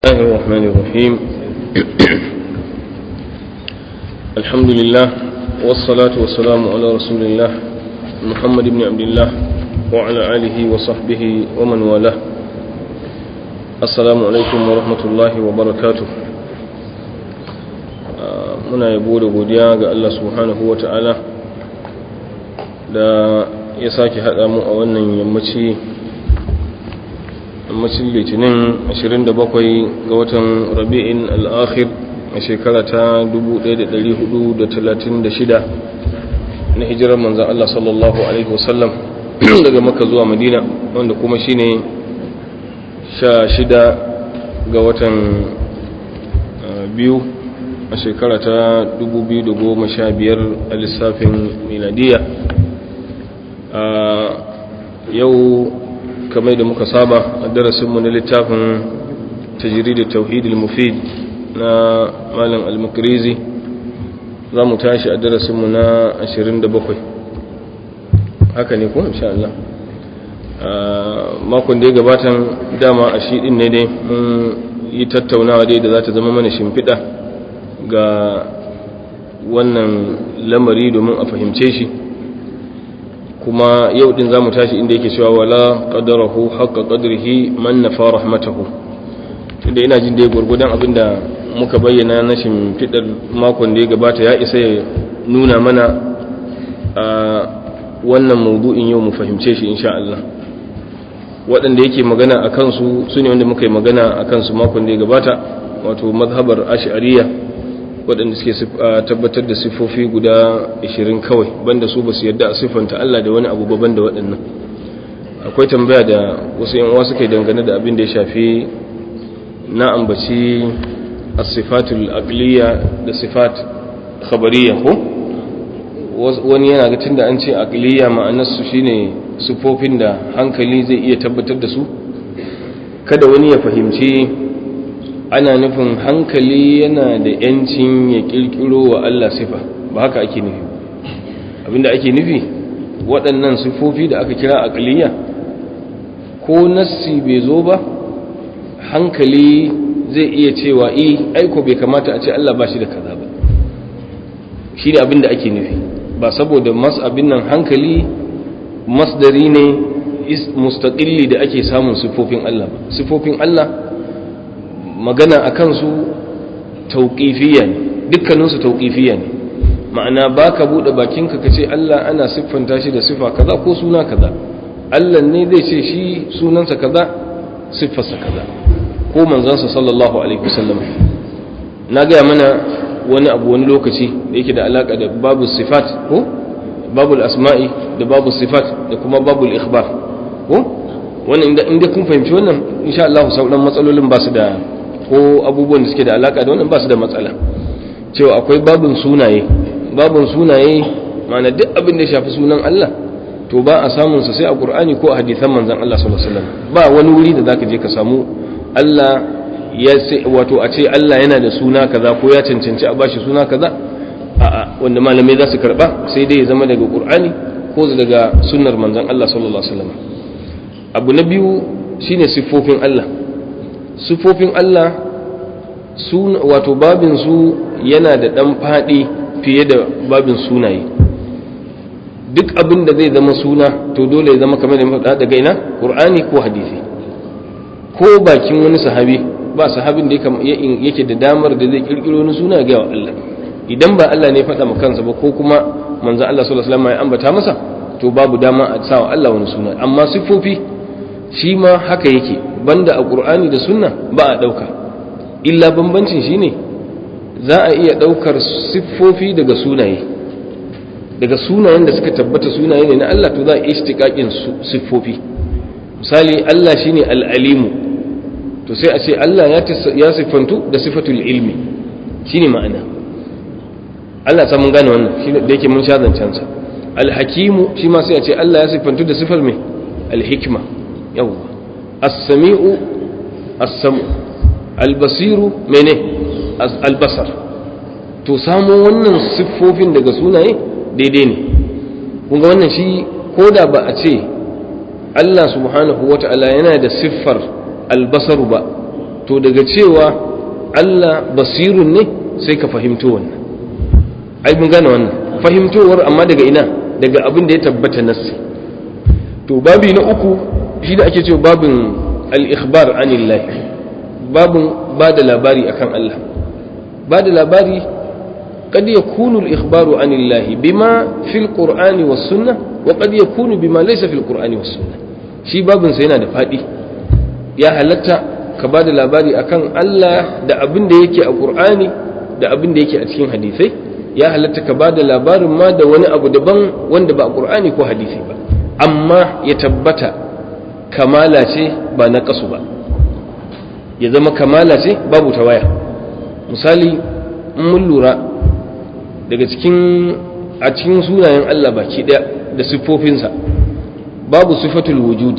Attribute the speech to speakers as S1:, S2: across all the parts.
S1: الله الرحمن الرحيم الحمد لله والصلاة والسلام على رسول الله محمد بن عبد الله وعلى آله وصحبه ومن والاه السلام عليكم ورحمة الله وبركاته muna yabo da godiya ga Allah subhanahu wa ta'ala da ya sake haɗa mu a wannan yammaci yammacin litinin 27 ga watan rabi'in al'akhir a shekara ta 1436 na hijirar manzan Allah sallallahu Alaihi wasallam daga maka zuwa madina wanda kuma shine 16 ga watan biyu a shekara ta 2015 a lissafin miladiya a yau kamar da muka saba a darasinmu na littafin tajiri da tauhidul mufid na malam al-mukrizi za mu tashi a darasinmu na 27 haka ne ko insha Allah makon da ya gabatan dama a shi din ne dai mun yi tattaunawa dai da za ta zama mana shimfiɗa ga wannan lamari domin a fahimce shi kuma yau din zamu tashi inda yake cewa wala qadarahu haqqa qadrihi man nafa rahmatahu tunda ina jin dai gurgudan abinda muka bayyana na shimfidar makon da ya gabata ya isa ya nuna mana a wannan maudu'in yau mu fahimce shi insha Allah waɗanda yake magana a kansu su ne wanda muka yi magana a kansu makon da ya gabata wato mazhabar ash'ariyya waɗanda suke tabbatar da siffofi guda 20 kawai banda su ba su yadda a siffanta Allah da wani abu baban da waɗannan akwai tambaya da wasu yan uwa suka yi dangane da abin da ya shafi na ambaci as-sifatul aqliya da sifat khabariya ko wani yana ga tunda an ce aqliya ma'anar su shine siffofin da hankali zai iya tabbatar da su kada wani ya fahimci ana nufin hankali yana da yancin ya kirkiro wa Allah sifa ba haka ake nufi abinda ake nufi waɗannan sifofi da aka kira aqliya ko nassi bai zo ba hankali zai iya cewa eh aiko bai kamata a ce Allah ba shi da kaza ba shi ne abinda ake nufi ba saboda mas abin nan hankali masdari ne mustaqilli da ake samun sifofin Allah ba sifofin Allah magana a kansu tauƙifiya ne dukkaninsu tauƙifiya ne ma'ana ba ka buɗe bakinka ka ce Allah ana siffanta shi da siffa kaza ko suna kaza Allah ne zai ce shi sunansa kaza siffarsa kaza ko manzansa sallallahu alaihi wasallam na gaya mana wani abu wani lokaci da yake da alaka da babu sifat ko babul asma'i da babu sifat da kuma babul ikhbar ko wannan inda kun fahimci wannan insha Allah sauran matsalolin ba su da ko abubuwan da suke da alaka da wannan ba su da matsala cewa akwai babin sunaye babin sunaye mana duk abin da ya shafi sunan Allah to ba a samun sa sai a Qur'ani ko a hadisan manzon Allah sallallahu alaihi wasallam ba wani wuri da zaka je ka samu Allah ya wato a ce Allah yana da suna kaza ko ya cancanci a bashi suna kaza a'a wanda malamai za su karba sai dai ya zama daga Qur'ani ko daga sunnar manzon Allah sallallahu alaihi wasallam abu na biyu shine siffofin Allah sufofin Allah wato babin su yana da ɗan faɗi fiye da babin sunaye duk abin da zai zama suna to dole ya zama kamar da mafaɗa daga ina ƙur'ani ko hadisi ko bakin wani sahabi ba sahabin da yake da damar da zai ƙirƙiro wani suna ga Allah idan ba Allah ne faɗa kansa ba ko kuma manzo Allah sallallahu alaihi wasallam ya ambata masa to babu dama a sa wa Allah wani suna amma siffofi shi ma haka yake banda a ƙur'ani da sunna ba a ɗauka illa bambancin shi ne za a iya ɗaukar siffofi daga sunaye daga sunayen da suka tabbata sunaye ne na Allah to za a ishtiƙaƙin siffofi misali Allah shi ne al'alimu to sai a ce Allah ya siffantu da siffatul ilmi shi ne ma'ana Allah samun gane wannan shi da yake mun sha zancensa alhakimu shi ma sai a ce Allah ya siffantu da siffar mai alhikma yawwa as-sami'u as-sam'u al-basiru mene al-basar to samu wannan siffofin daga sunaye daidai ne kun ga wannan shi koda ba a ce Allah subhanahu wata'ala yana da siffar albasaru ba to daga cewa Allah basirun ne sai ka fahimto wannan ai mun gane wannan fahimtowar amma daga ina daga abin da ya tabbata nassi to babi na uku shi da ake cewa babin al-ikhbar anillah babin ba da labari akan Allah ba da labari قد يكون الإخبار عن الله بما في القرآن والسنة وقد يكون بما ليس في القرآن والسنة shi babin sa yana da faɗi ya halatta ka ba da labari akan Allah da abin da yake a Qur'ani da abin da yake a cikin hadisai ya halatta ka ba da labarin ma da wani abu daban wanda ba a Qur'ani ko hadisi ba amma ya tabbata kamala ce ba na kasu ba ya zama kamala ce babu tawaya misali in mun lura daga cikin a cikin sunayen Allah baki ɗaya da siffofinsa babu sifatul wujudi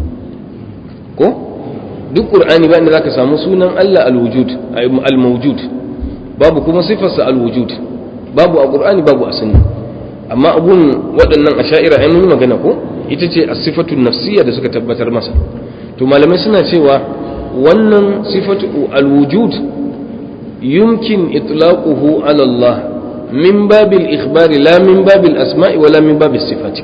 S1: ko duk qur'ani ba inda zaka samu sunan Allah al-wujud al-mawjud babu kuma sifarsa al-wujud babu a qur'ani babu a sunna amma abun waɗannan asha'ira ai mun magana ko ita ce as-sifatul nafsiyya da suka tabbatar masa to malamai suna cewa wannan sifatu al-wujud yumkin itlaquhu ala Allah min babil ikhbari la min babil asma'i wala min babil sifati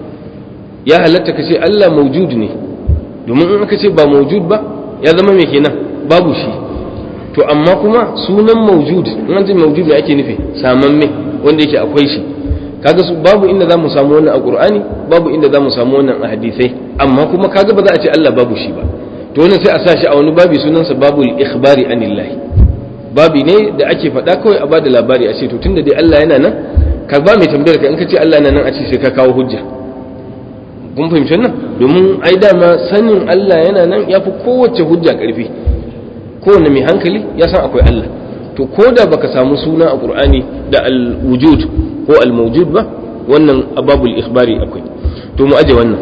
S1: ya halatta ka ce Allah maujud ne domin in aka ce ba maujud ba ya zama mai kenan babu shi to amma kuma sunan maujud in an ce maujud ne ake nufi samamme wanda yake akwai shi kaga su babu inda za mu samu wannan a qur'ani babu inda za mu samu wannan a hadisai amma kuma kaga ba za a ce Allah babu shi ba to wannan sai a sa shi a wani babi sunansa babul ikhbari anillahi babi ne da ake faɗa kawai a bada labari a ce to tunda dai Allah yana nan ka ba mai tambayar ka in ka ce Allah yana nan a ce sai ka kawo hujja kun fahimci wannan domin ai dama sanin Allah yana nan ya fi kowace hujja ƙarfi kowane mai hankali ya san akwai Allah to ko da baka samu suna a Qur'ani da al-wujud ko al-mawjud ba wannan ababul ikhbari akwai to mu aje wannan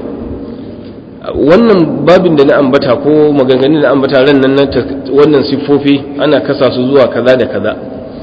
S1: wannan babin da na ambata ko maganganun da ambata ran nan wannan siffofi ana kasa su zuwa kaza da kaza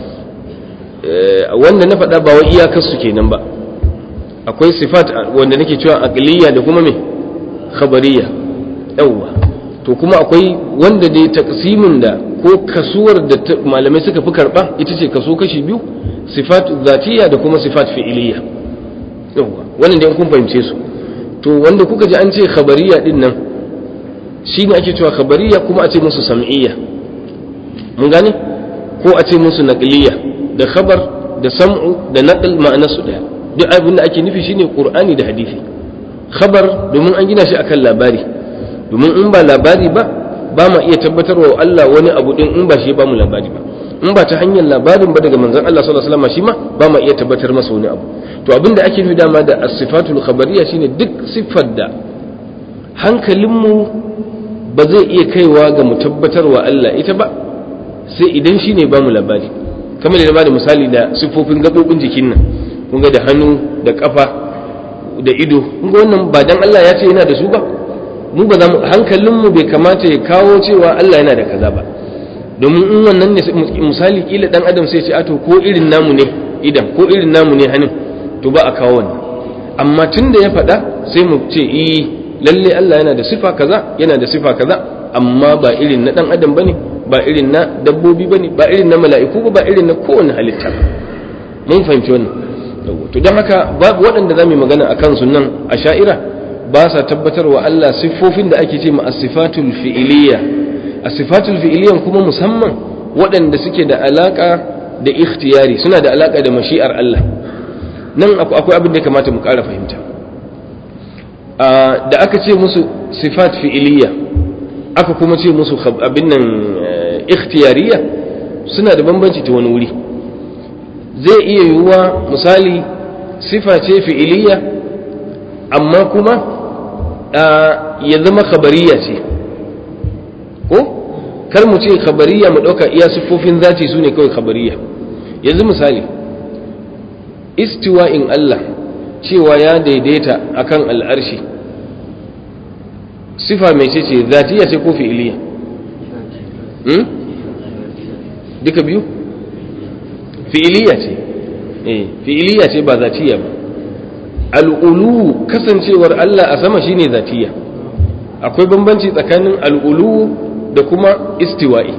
S1: wanda na faɗa ba wa iyakar su kenan ba akwai sifat wanda nake cewa aqliya da kuma me khabariya yawwa to kuma akwai wanda dai taqsimin da ko kasuwar da malamai suka fi karba ita ce kaso kashi biyu sifat zatiya da kuma sifat fi'iliya yawwa wannan dai kun fahimce su to wanda kuka ji an ce khabariya din nan shine ake cewa khabariya kuma a ce musu sam'iyya mun gane ko a ce musu naqliya da khabar da sam'u da naql ma'ana su daya duk abin da ake nufi shine qur'ani da hadisi khabar domin an gina shi akan labari domin in ba labari ba ba ma iya tabbatarwa Allah wani abu din in ba shi ba mu labari ba in ba ta hanyar labarin ba daga manzon Allah sallallahu alaihi wasallam shi ma ba ma iya tabbatar masa wani abu to abin da ake nufi dama da as-sifatul khabariyya shine duk siffar da hankalinmu ba zai iya kaiwa ga mu tabbatarwa Allah ita ba sai idan shine ba mu labari kamar da ba da misali da siffofin gabobin jikin nan kun ga da hannu da kafa da ido kun ga wannan ba dan Allah ya ce yana da su ba mu ba za mu hankalinmu bai kamata ya kawo cewa Allah yana da kaza ba domin in wannan ne misali kila dan adam sai ce a to ko irin namu ne idan ko irin namu ne hannun to ba a kawo wannan amma tun da ya faɗa sai mu ce eh lalle Allah yana da sifa kaza yana da sifa kaza amma ba irin na dan adam bane ba irin na dabbobi bane ba irin na mala'iku ba ba irin na kowane halitta mun fahimci wannan to don haka babu waɗanda za mu yi magana a kansu nan a sha'ira ba sa tabbatar wa Allah siffofin da ake ce ma asifatul fi'iliya asifatul fi'iliyan kuma musamman waɗanda suke da alaka da ikhtiyari suna da alaka da mashi'ar Allah nan akwai abin da ya kamata mu ƙara fahimta da aka ce musu sifat fi'iliya aka kuma ce musu abin nan ikhtiyariya suna da bambanci ta wani wuri zai iya yiwuwa misali sifa ce fi'iliya amma kuma ya zama khabariya ce ko kar mu ce khabariya mu ɗauka iya siffofin zati su ne kawai khabariya yanzu misali istiwa'in Allah cewa ya daidaita akan al'arshi sifa mai ce ce zatiya ce ko fi'iliya duka biyu fi'iliya ce eh fi'iliya ce ba zatiya ba al'ulu kasancewar Allah a sama shine zatiya akwai bambanci tsakanin al'ulu da kuma istiwa'i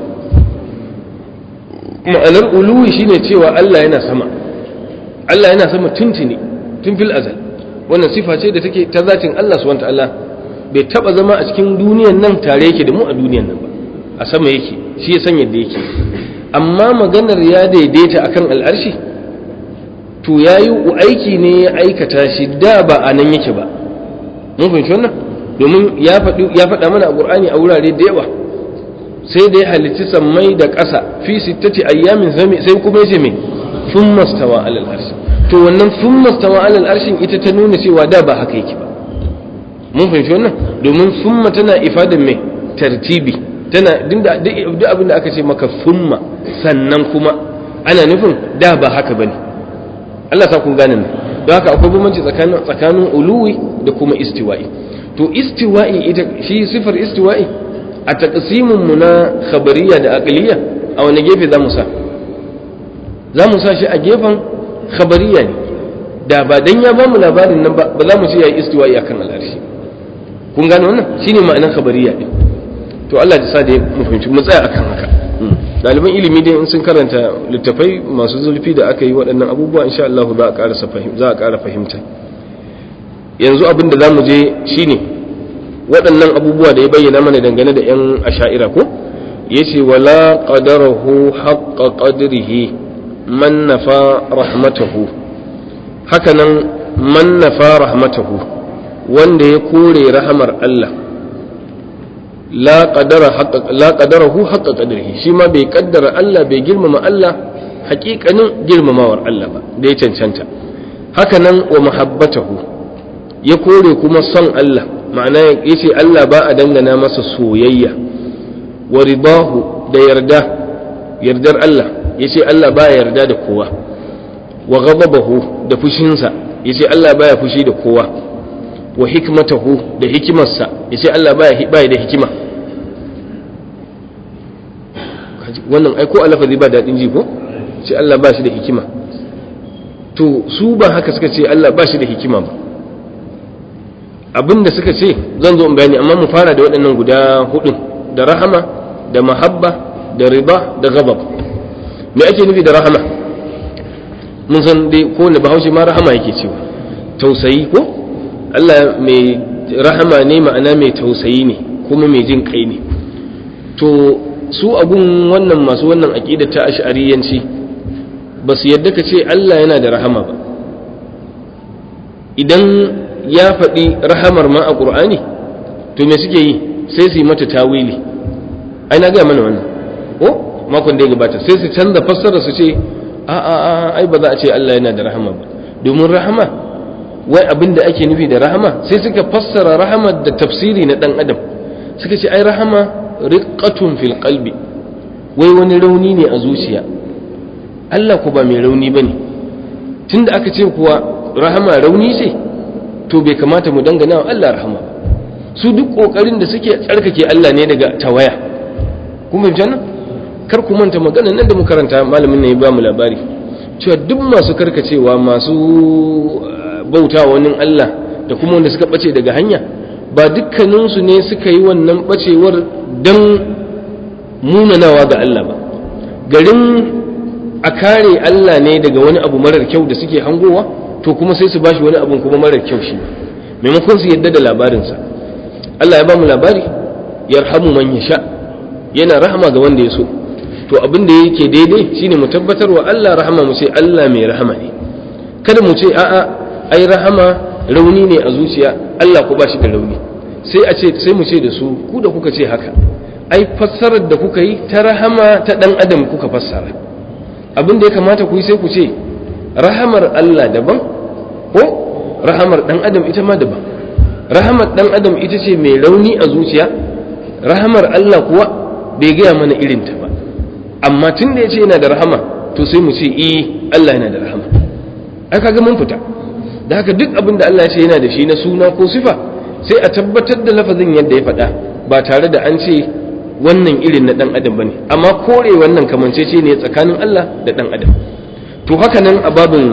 S1: ma'anar uluwi shine cewa Allah yana sama Allah yana sama tuntuni tun fil azal wannan sifa ce da take ta zatin Allah subhanahu ta'ala bai taba zama a cikin duniyan nan tare yake da mu a duniyan nan ba a sama yake shi ya san yadda yake amma maganar ya daidaita akan al'arshi to yayi aiki ne ya aikata shi da ba a nan yake ba mun fahimci wannan domin ya faɗi ya faɗa mana a Qur'ani a wurare da yawa sai da ya halicci sammai da ƙasa fi sittati ayyamin sai kuma yace me thumma stawa alal arshi to wannan thumma stawa alal arshin ita ta nuna cewa da ba haka yake ba mun fahimci wannan domin thumma tana ifadan me tartibi tana duk abin da aka ce maka thumma sannan kuma ana nufin da ba haka bane Allah sa kun gane nan don haka akwai bambanci tsakanin tsakanin uluwi da kuma istiwa'i to istiwa'i ita shi sifar istiwa'i a taqsimin mu na khabariya da aqliya a wani gefe za mu sa za mu sa shi a gefen khabariya ne da ba dan ya ba mu labarin nan ba ba za mu ce yayi istiwa'i akan al'arshi kun gane wannan shine ma'anar khabariya din to Allah ya sa da mu fahimci mu tsaya akan haka ɗaliban ilimi dai in sun karanta littafai masu zulfi da aka yi waɗannan abubuwa insha Allah za a ƙara za a ƙara fahimta yanzu abin da zamu je shine waɗannan abubuwa da ya bayyana mana dangane da yan asha'ira ko yace wala qadarahu haqqa qadrihi man nafa rahmatahu hakanan man nafa rahmatahu wanda ya kore rahamar Allah la qadarahu haqqa qadrihi shi ma bai kaddara Allah bai girmama Allah haƙiƙanin girmamawar Allah ba da ya cancanta haka nan wa mahabbatahu ya kore kuma son Allah ma'ana yace Allah ba a dangana masa soyayya wa ridahu da yarda yardar Allah yace Allah ba ya yarda da kowa wa ghadabahu da fushinsa yace Allah baya fushi da kowa wa hikmatahu da hikimarsa yace Allah baya baya da hikima wannan ai ko alafazi ba daɗin ji ko ce Allah ba shi da hikima to su ba haka suka ce Allah ba shi da hikima ba abinda suka ce zan zo in bayani amma mu fara da waɗannan guda hudun da rahama da mahabba da riba da gabab me ake nufi da rahama mun san dai ko ne bahaushe ma rahama yake cewa tausayi ko Allah mai rahama ne ma'ana mai tausayi ne kuma mai jin kai ne to su abun wannan masu wannan aƙida ta ash'ariyanci ba su yadda ka ce Allah yana da rahama ba idan ya faɗi rahamar ma a ƙur'ani to me suke yi sai su yi mata tawili ai na gaya mana wannan ko makon da ya gabata sai su canza fassara su ce a a a ai ba za a ce Allah yana da rahama ba domin rahama wai abin da ake nufi da rahama sai suka fassara rahama da tafsiri na dan adam suka ce ai rahama riqqatun fil qalbi wai wani rauni ne a zuciya Allah ku ba mai rauni bane tunda aka ce kuwa rahama rauni ce to bai kamata mu dangana wa Allah rahama su duk kokarin da suke tsarkake Allah ne daga tawaya kun fahimci nan kar ku manta magana nan da mu karanta malamin ne ya ba mu labari cewa duk masu karkacewa masu bauta wani Allah da kuma wanda suka bace daga hanya ba dukkaninsu ne suka yi wannan bacewar don munanawa ga Allah ba garin a kare Allah ne daga wani abu marar kyau da suke hangowa to kuma sai su bashi wani abu kuma marar kyau shi maimakon su yadda da labarinsa Allah ya ba mu labari yarhamu man yasha yana rahama ga wanda ya so to abin da yake daidai shine mu tabbatar wa Allah rahama mu ce Allah mai rahama ne kada mu ce a'a ai rahama rauni ne a zuciya Allah ku ba shi da rauni sai a ce sai mu ce da su ku da kuka ce haka ai fassarar da kuka yi ta rahama ta dan adam kuka fassara abin da ya kamata ku yi sai ku ce rahamar Allah daban ko rahamar dan adam ita ma daban rahamar dan adam ita ce mai rauni a zuciya rahamar Allah kuwa bai gaya mana irin ta ba amma tun da ya ce yana da rahama to sai mu ce eh Allah yana da rahama ai kaga mun fita da haka duk abin da Allah ya ce yana da shi na suna ko sifa sai a tabbatar da lafazin yadda ya faɗa ba tare da an ce wannan irin na ɗan adam bane amma kore wannan kamancece ne tsakanin Allah da ɗan adam to haka nan a babin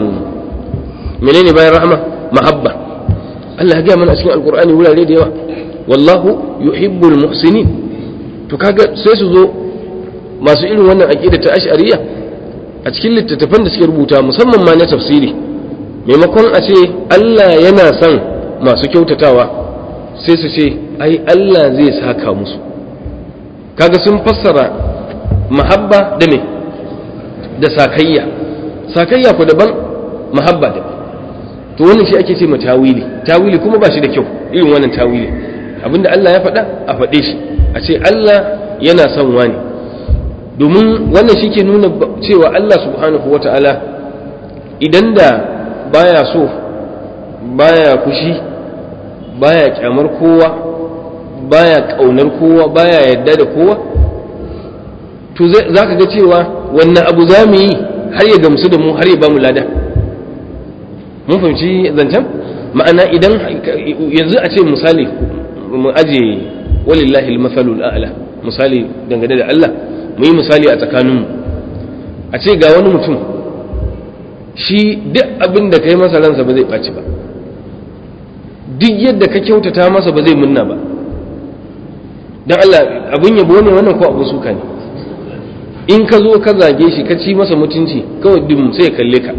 S1: menene bayan rahama mahabba Allah ya gaya mana a cikin alkur'ani wurare da yawa wallahu yuhibbul muhsinin to kaga sai su zo masu irin wannan aqida ta ash'ariyya a cikin littattafan da suke rubuta musamman ma na tafsiri maimakon a ce Allah yana son masu kyautatawa sai su ce ai Allah zai saka musu kaga sun fassara mahabba da me da sakayya sakayya ku daban mahabba daban to wannan shi ake ce ma tawili tawili kuma ba shi da kyau irin wannan tawili abinda Allah ya faɗa a faɗe shi a ce Allah yana son wani domin wannan shi ke nuna cewa Allah subhanahu wa ta'ala idan da baya so baya kushi baya kyamar kowa baya ƙaunar kowa baya yadda da kowa to za ka ga cewa wannan abu za mu yi har ya gamsu da mu har ya ba mu lada mun fahimci zancen ma'ana idan yanzu a ce misali mu aje walillahi al-mathalul a'la misali dangane da Allah mu yi misali a tsakaninmu a ce ga wani mutum shi duk abin da kai masa ransa ba zai ɓaci ba duk yadda ka kyautata masa ba zai munna ba don Allah abin yabo ne wannan ko abu suka ne in ka zo ka zage shi ka ci masa mutunci kawai dim sai ya kalle ka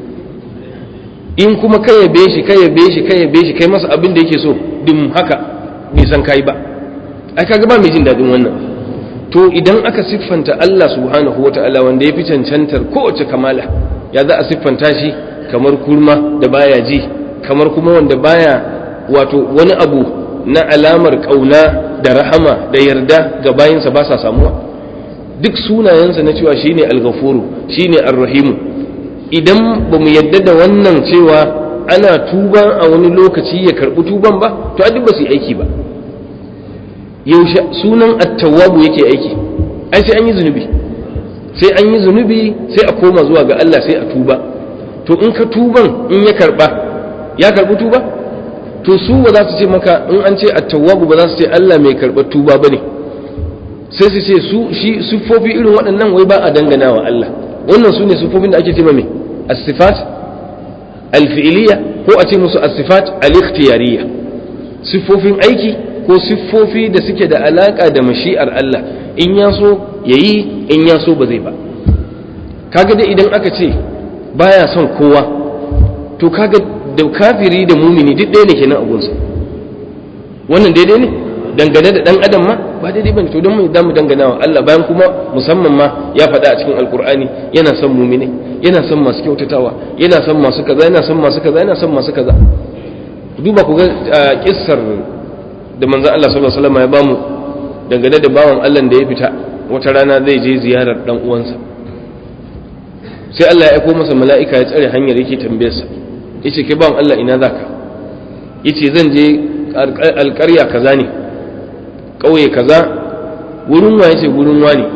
S1: in kuma ka yabe shi ka yabe shi ka yabe shi kai masa abin da yake so dim haka bai san kai ba ai kaga ba mai jin dadin wannan to idan aka siffanta Allah subhanahu wata'ala wanda ya fi cancantar kowace kamala ya za a siffanta shi kamar kurma da baya ji kamar kuma wanda baya wato wani abu na alamar kauna da rahama da yarda ga bayinsa ba sa samuwa duk sunayensa na cewa shine al-ghafuru shine ar-rahimu idan ba mu yadda da wannan cewa ana tuba a wani lokaci ya karɓi tuban ba to a duk ba su yi aiki ba yaushe sunan attawabu yake aiki ai sai an yi zunubi sai an yi zunubi sai a koma zuwa ga Allah sai a tuba to in ka tuban in ya karɓa ya karɓi tuba to su ba za su ce maka in an ce attawabu ba za su ce Allah mai karɓar tuba ba ne sai su ce su shi siffofi irin waɗannan wai ba a dangana wa Allah wannan su ne siffofin da ake ce mai as-sifat al-fi'liya ko a ce musu as-sifat al-ikhtiyariyya siffofin aiki ko siffofi da suke da alaka da mashi'ar Allah in ya so yayi in ya so ba zai ba kaga da idan aka ce baya son kowa to kaga da kafiri da mumini duk ɗaya ne kenan a gunsa wannan daidai ne dangane da dan adam ma ba daidai bane to don mu da mu dangana wa Allah bayan kuma musamman ma ya faɗa a cikin alkur'ani yana son mumine yana son masu kyautatawa yana son masu kaza yana son masu kaza yana son masu kaza duba ku ga kissar da manzon Allah sallallahu alaihi wasallam ya bamu dangane da bawan Allah da ya fita wata rana zai je ziyarar dan uwansa sai Allah ya aiko masa mala'ika ya tsare hanyar yake tambayarsa yace kai bawan Allah ina zaka yace zan je alƙarya kaza ne ƙauye kaza wurin wa yace wurin wani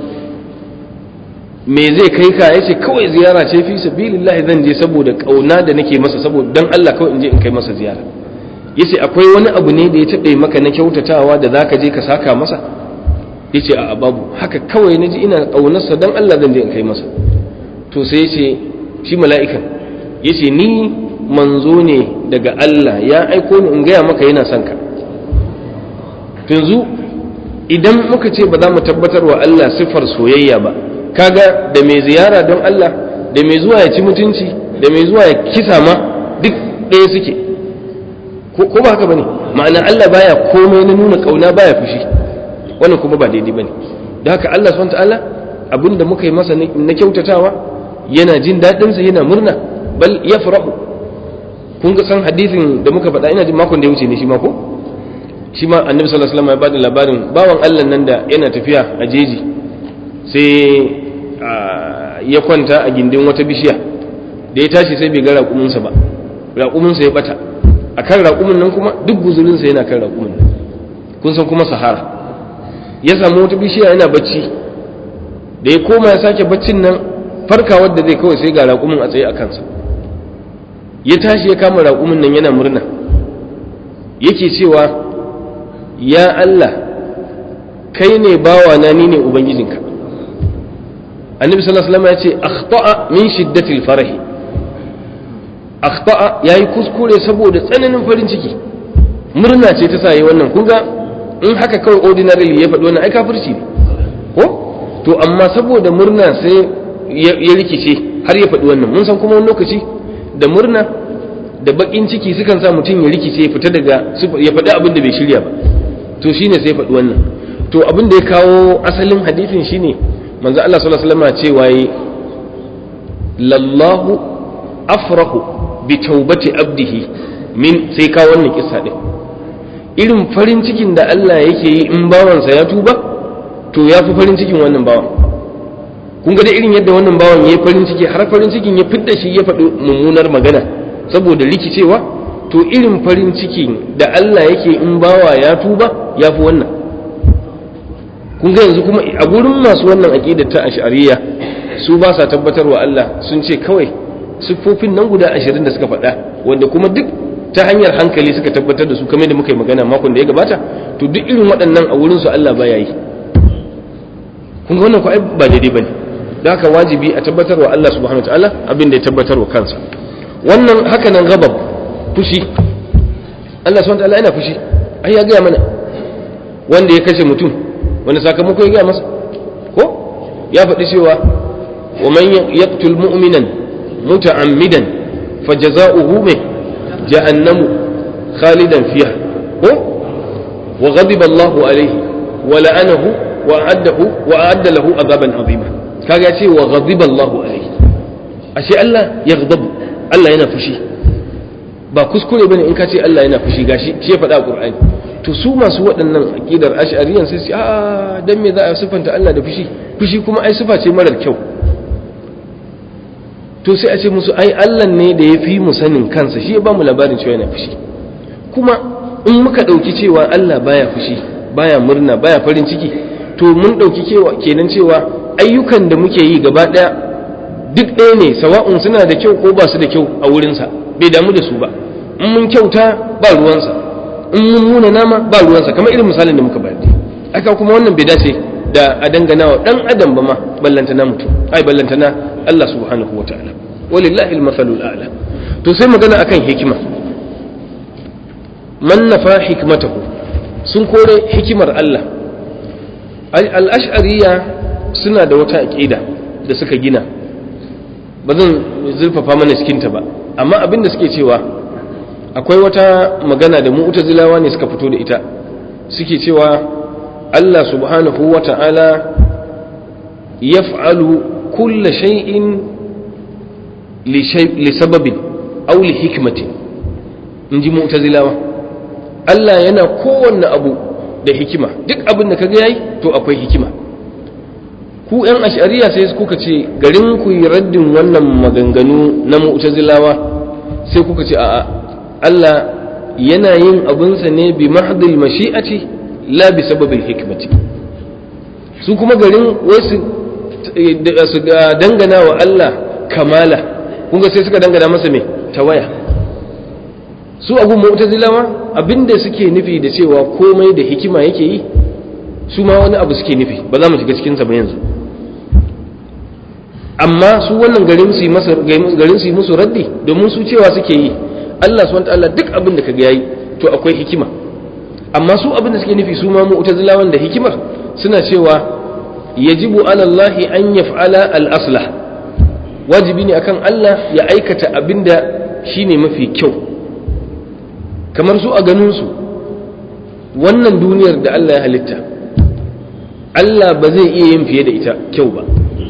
S1: me zai kai ka yace kawai ziyara ce fi sabilillah zan je saboda kauna da nake masa saboda dan Allah kawai in je in kai masa ziyara yace akwai wani abu ne da ya taɓe maka na kyautatawa da zaka je ka saka masa yace a babu haka kawai naji ina kaunarsa dan Allah zan je in kai masa to sai yace shi mala'ikan yace ni manzo ne daga Allah ya aiko ni in gaya maka yana son ka yanzu idan muka ce ba za mu tabbatar wa Allah siffar soyayya ba kaga da mai ziyara don Allah da mai zuwa ya ci mutunci da mai zuwa ya kisa ma duk ɗaya suke ko ba haka bane ma'ana Allah baya komai na nuna kauna baya fushi wannan kuma ba daidai bane da haka Allah subhanahu ta'ala abinda muka yi masa na kyautatawa yana jin daɗinsa yana murna bal yafrahu kun ga san hadisin da muka faɗa ina jin makon da ya wuce ne shi ma ko shi ma annabi sallallahu alaihi wasallam ya bada labarin bawan Allah nan da yana tafiya a jeji sai ya kwanta a gindin wata bishiya da ya tashi sai bai ga raƙuminsa ba raƙuminsa ya bata akan raƙumin nan kuma duk guzurinsa yana kan raƙumin nan kun san kuma sahara ya samu wata bishiya yana bacci da ya koma ya sake baccin nan farkawar da zai kawai sai ga raƙumin a tsaye a kansa ya tashi ya kama raƙumin nan yana murna yake cewa ya Allah kai ne bawa na ni ne ubangijinka annabi sallallahu alaihi wasallam ya ce akhta'a min shiddatil farahi akhta'a yayi kuskure saboda tsananin farin ciki murna ce ta sa yi wannan kun ga in haka kawai ordinarily ya faɗi wannan ai kafirci ne ko to amma saboda murna sai ya rikice har ya faɗi wannan mun san kuma wani lokaci da murna da bakin ciki sukan sa mutum ya rikice ya fita daga ya faɗi abin da bai shirya ba to shine sai ya faɗi wannan to abin da ya kawo asalin hadisin shine manzo Allah sallallahu alaihi wasallam cewa yi lallahu afrahu bi taubati abdihi min sai kawo wannan kissa din irin farin cikin da Allah yake yi in bawansa ya tuba to ya fi farin cikin wannan bawan kun ga da irin yadda wannan bawan ya yi farin ciki har farin cikin ya fidda shi ya faɗi mummunar magana saboda rikicewa to irin farin cikin da Allah yake in bawa ya tuba ya fi wannan kun ga yanzu kuma a gurin masu wannan aƙidar ta ash'ariyya su ba sa tabbatarwa Allah sun ce kawai siffofin nan guda ashirin da suka faɗa wanda kuma duk ta hanyar hankali suka tabbatar da su kamar da muka yi magana makon da ya gabata to duk irin waɗannan a wurin su Allah baya yi kun ga wannan ko ai ba daidai bane da haka wajibi a tabbatar wa Allah subhanahu wataala abin da ya tabbatar wa kansa wannan haka nan gabab fushi Allah subhanahu wataala yana fushi ai ya gaya mana wanda ya kashe mutum wanda sakamako ya gaya masa ko ya faɗi cewa wa man yaqtul mu'minan muta'ammidan fajaza'uhu mai jahannamu khalidan fiha ko wa ghadiba Allahu alayhi wa la'anahu wa a'addahu wa a'adda lahu azaban azima kaga ce wa ghadiba Allahu alayhi ashe Allah ya ghadabu Allah yana fushi ba kuskure bane in ka ce Allah yana fushi gashi shi ya faɗa a Qur'ani to su masu waɗannan aqidar ash'ariyan sai su a dan me za a sifanta Allah da fushi fushi kuma ai sifa ce marar kyau to sai a ce musu ai Allah ne da ya fi mu sanin kansa shi ya ba mu labarin cewa yana fushi kuma in muka ɗauki cewa Allah baya fushi baya murna baya farin ciki to mun ɗauki kenan cewa ayyukan da muke yi gaba ɗaya duk ɗaya ne sawa'un suna da kyau ko ba su da kyau a wurinsa bai damu da su ba in mun kyauta ba ruwansa in mun muna nama ba ruwansa kamar irin misalin da muka bayar aka kuma wannan bai dace da a dangana wa ɗan adam ba ma ballantana mutum ai ballantana Allah subhanahu wa ta'ala walillahi al-mathalul a'la to sai magana akan hikima man nafa hikmatahu sun kore hikimar Allah al-ash'ariyya suna da wata aqida da suka gina ba zan zurfafa mana cikinta ba amma abin da suke cewa akwai wata magana da mu'tazilawa ne suka fito da ita suke cewa Allah subhanahu wa ta'ala yaf'alu kulla shay'in li sababin aw li hikmatin in ji mu'tazilawa Allah yana kowanne abu da hikima duk abin da kaga yayi to akwai hikima ku yan ashariya sai kuka ce garin ku yi raddin wannan maganganu na mu'tazilawa sai kuka ce a'a Allah yana yin abinsa ne bi mahdil mashi'ati la bi sababil hikmati su kuma garin wasu su dangana wa Allah kamala kun ga sai suka dangana masa me tawaya su abu mu'tazilawa abinda suke nufi da cewa komai da hikima yake yi su ma wani abu suke nufi ba za mu shiga cikin sa ba yanzu amma su wannan garin su masa garin su musu raddi domin su cewa suke yi Allah subhanahu wataala duk abin da kaga yayi to akwai hikima amma su abin da suke nufi su ma mu'tazilawan da hikimar suna cewa yajibu ala Allah an yaf'ala al-aslah wajibi ne akan Allah ya aikata abin da shine mafi kyau kamar su a ganin su wannan duniyar da Allah ya halitta Allah ba zai iya yin fiye da ita kyau ba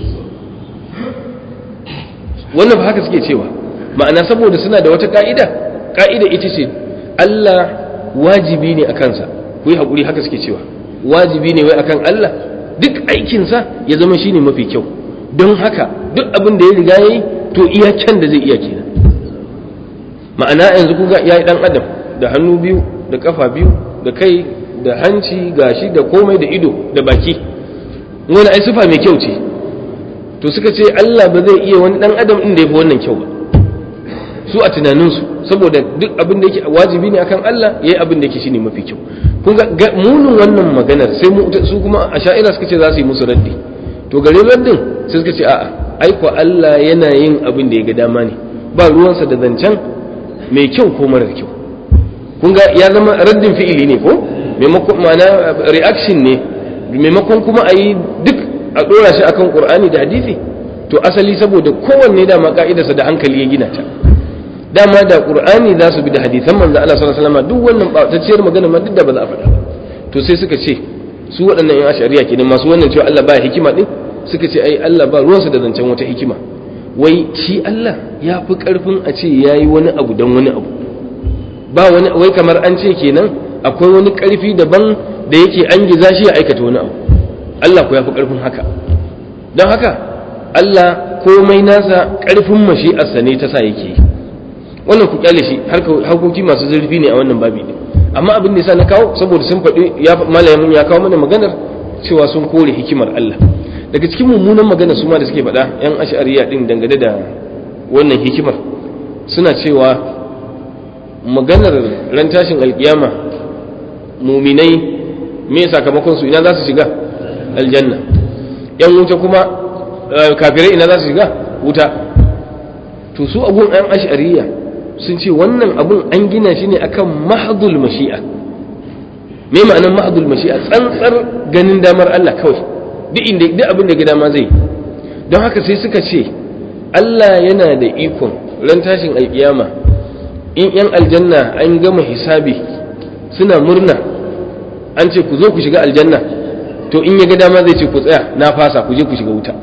S1: wannan ba haka suke cewa ma'ana saboda suna da wata ka'ida ka'ida ita ce Allah wajibi ne a kansa ku yi haƙuri haka suke cewa wajibi ne wai akan Allah duk aikinsa ya zama shine mafi kyau don haka duk abin da ya riga ya yi to iya can da zai iya kenan ma'ana yanzu kuga ya yi ɗan adam da hannu biyu da ƙafa biyu da kai da hanci gashi da komai da ido da baki wani ai sifa mai kyau ce to suka ce Allah ba zai iya wani dan adam din da yafi wannan kyau ba su a tunaninsu saboda duk abin da yake wajibi ne akan Allah yayi abin da yake shine mafi kyau kun ga munin wannan maganar sai mu su kuma a sha'ira suka ce za su yi musu raddi to gare raddin sai suka ce a'a ai ko Allah yana yin abin da ya ga dama ne ba ruwansa da zancen mai kyau ko marar kyau kun ga ya zama raddin fi'ili ne ko maimakon ma'ana reaction ne maimakon kuma a yi duk a ɗora shi akan ƙur'ani da hadisi to asali saboda kowanne dama ka'idarsa da hankali ya gina ta dama da ƙur'ani za su bi da hadisan manzo Allah sallallahu alaihi wasallam duk wannan ɓatacciyar magana ma duk da ba za a faɗa ba to sai suka ce su waɗannan yan ashariya kenan masu wannan cewa Allah ba hikima din suka ce ai Allah ba ruwansa da zancen wata hikima wai shi Allah ya fi ƙarfin a ce yayi wani abu don wani abu ba wani wai kamar an ce kenan akwai wani ƙarfi daban da yake an giza shi ya aikata wani abu Allah ko ya fi ƙarfin haka don haka Allah komai nasa ƙarfin mashi'arsa ne ta sa yake yi wannan ku kyale shi harkoki masu zurfi ne a wannan babi ne amma abin da yasa na kawo saboda sun faɗi ya malamin ya kawo mana maganar cewa sun kore hikimar Allah daga cikin mummunan magana su ma da suke faɗa yan ash'ariya din dangane da wannan hikimar suna cewa maganar ran tashin alkiyama muminai me sakamakon su ina za su shiga aljanna yan wuta kuma kafirai ina za su shiga wuta to su abun yan ash'ariya sun ce wannan abun an gina shi ne akan mahdul mashi'a me ma'anar mahdul mashi'a tsantsar ganin damar Allah kawai duk inda duk abin da ga dama zai don haka sai suka ce Allah yana da ikon ran tashin alkiyama in yan aljanna an gama hisabi suna murna an ce ku zo ku shiga aljanna to in ya ga dama zai ce ku tsaya na fasa ku je ku shiga wuta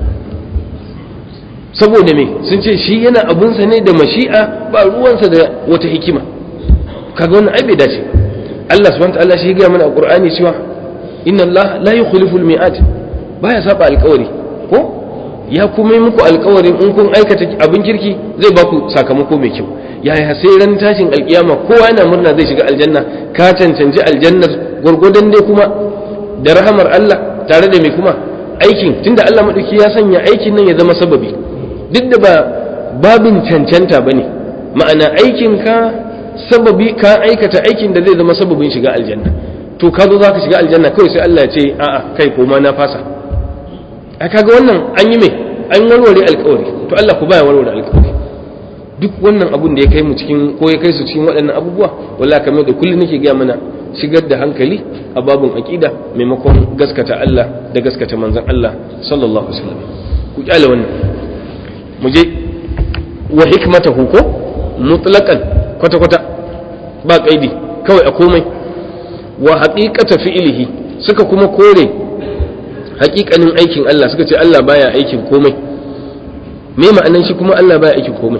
S1: saboda me sun ce shi yana abunsa ne da mashi'a ba ruwansa da wata hikima kaga wannan ai bai dace Allah subhanahu wa ta'ala shi ya mana a Qur'ani cewa inna Allah la yukhlifu al-mi'at baya saba alƙawari ko ya kuma yi muku alƙawarin in kun aikata abin kirki zai ba ku sakamako mai kyau yaya sai ran tashin alƙiyama kowa yana murna zai shiga aljanna ka cancanci aljannar gwargwadon dai kuma da rahamar Allah tare da mai kuma aikin tunda Allah madauki ya sanya aikin nan ya zama sababi duk da ba babin cancanta ba ne ma'ana aikinka sababi ka aikata aikin da zai zama sababin shiga aljanna to ka zo za ka shiga aljanna kawai sai Allah ya ce a'a kai koma na fasa a kaga wannan an yi mai an warware alkawari to Allah ku baya warware alkawari duk wannan abun da ya kai mu cikin ko ya kai su cikin waɗannan abubuwa wallahi kamar da kullum nake gaya mana shigar da hankali a babun aqida maimakon gaskata Allah da gaskata manzon Allah sallallahu alaihi wasallam ku kyale wannan mu je wa hikmatahu ko mutlaqan kwata kwata ba kaidi kawai a komai wa haqiqata fi'lihi suka kuma kore haƙiƙanin aikin Allah suka ce Allah baya aikin komai me ma'anan shi kuma Allah baya aikin komai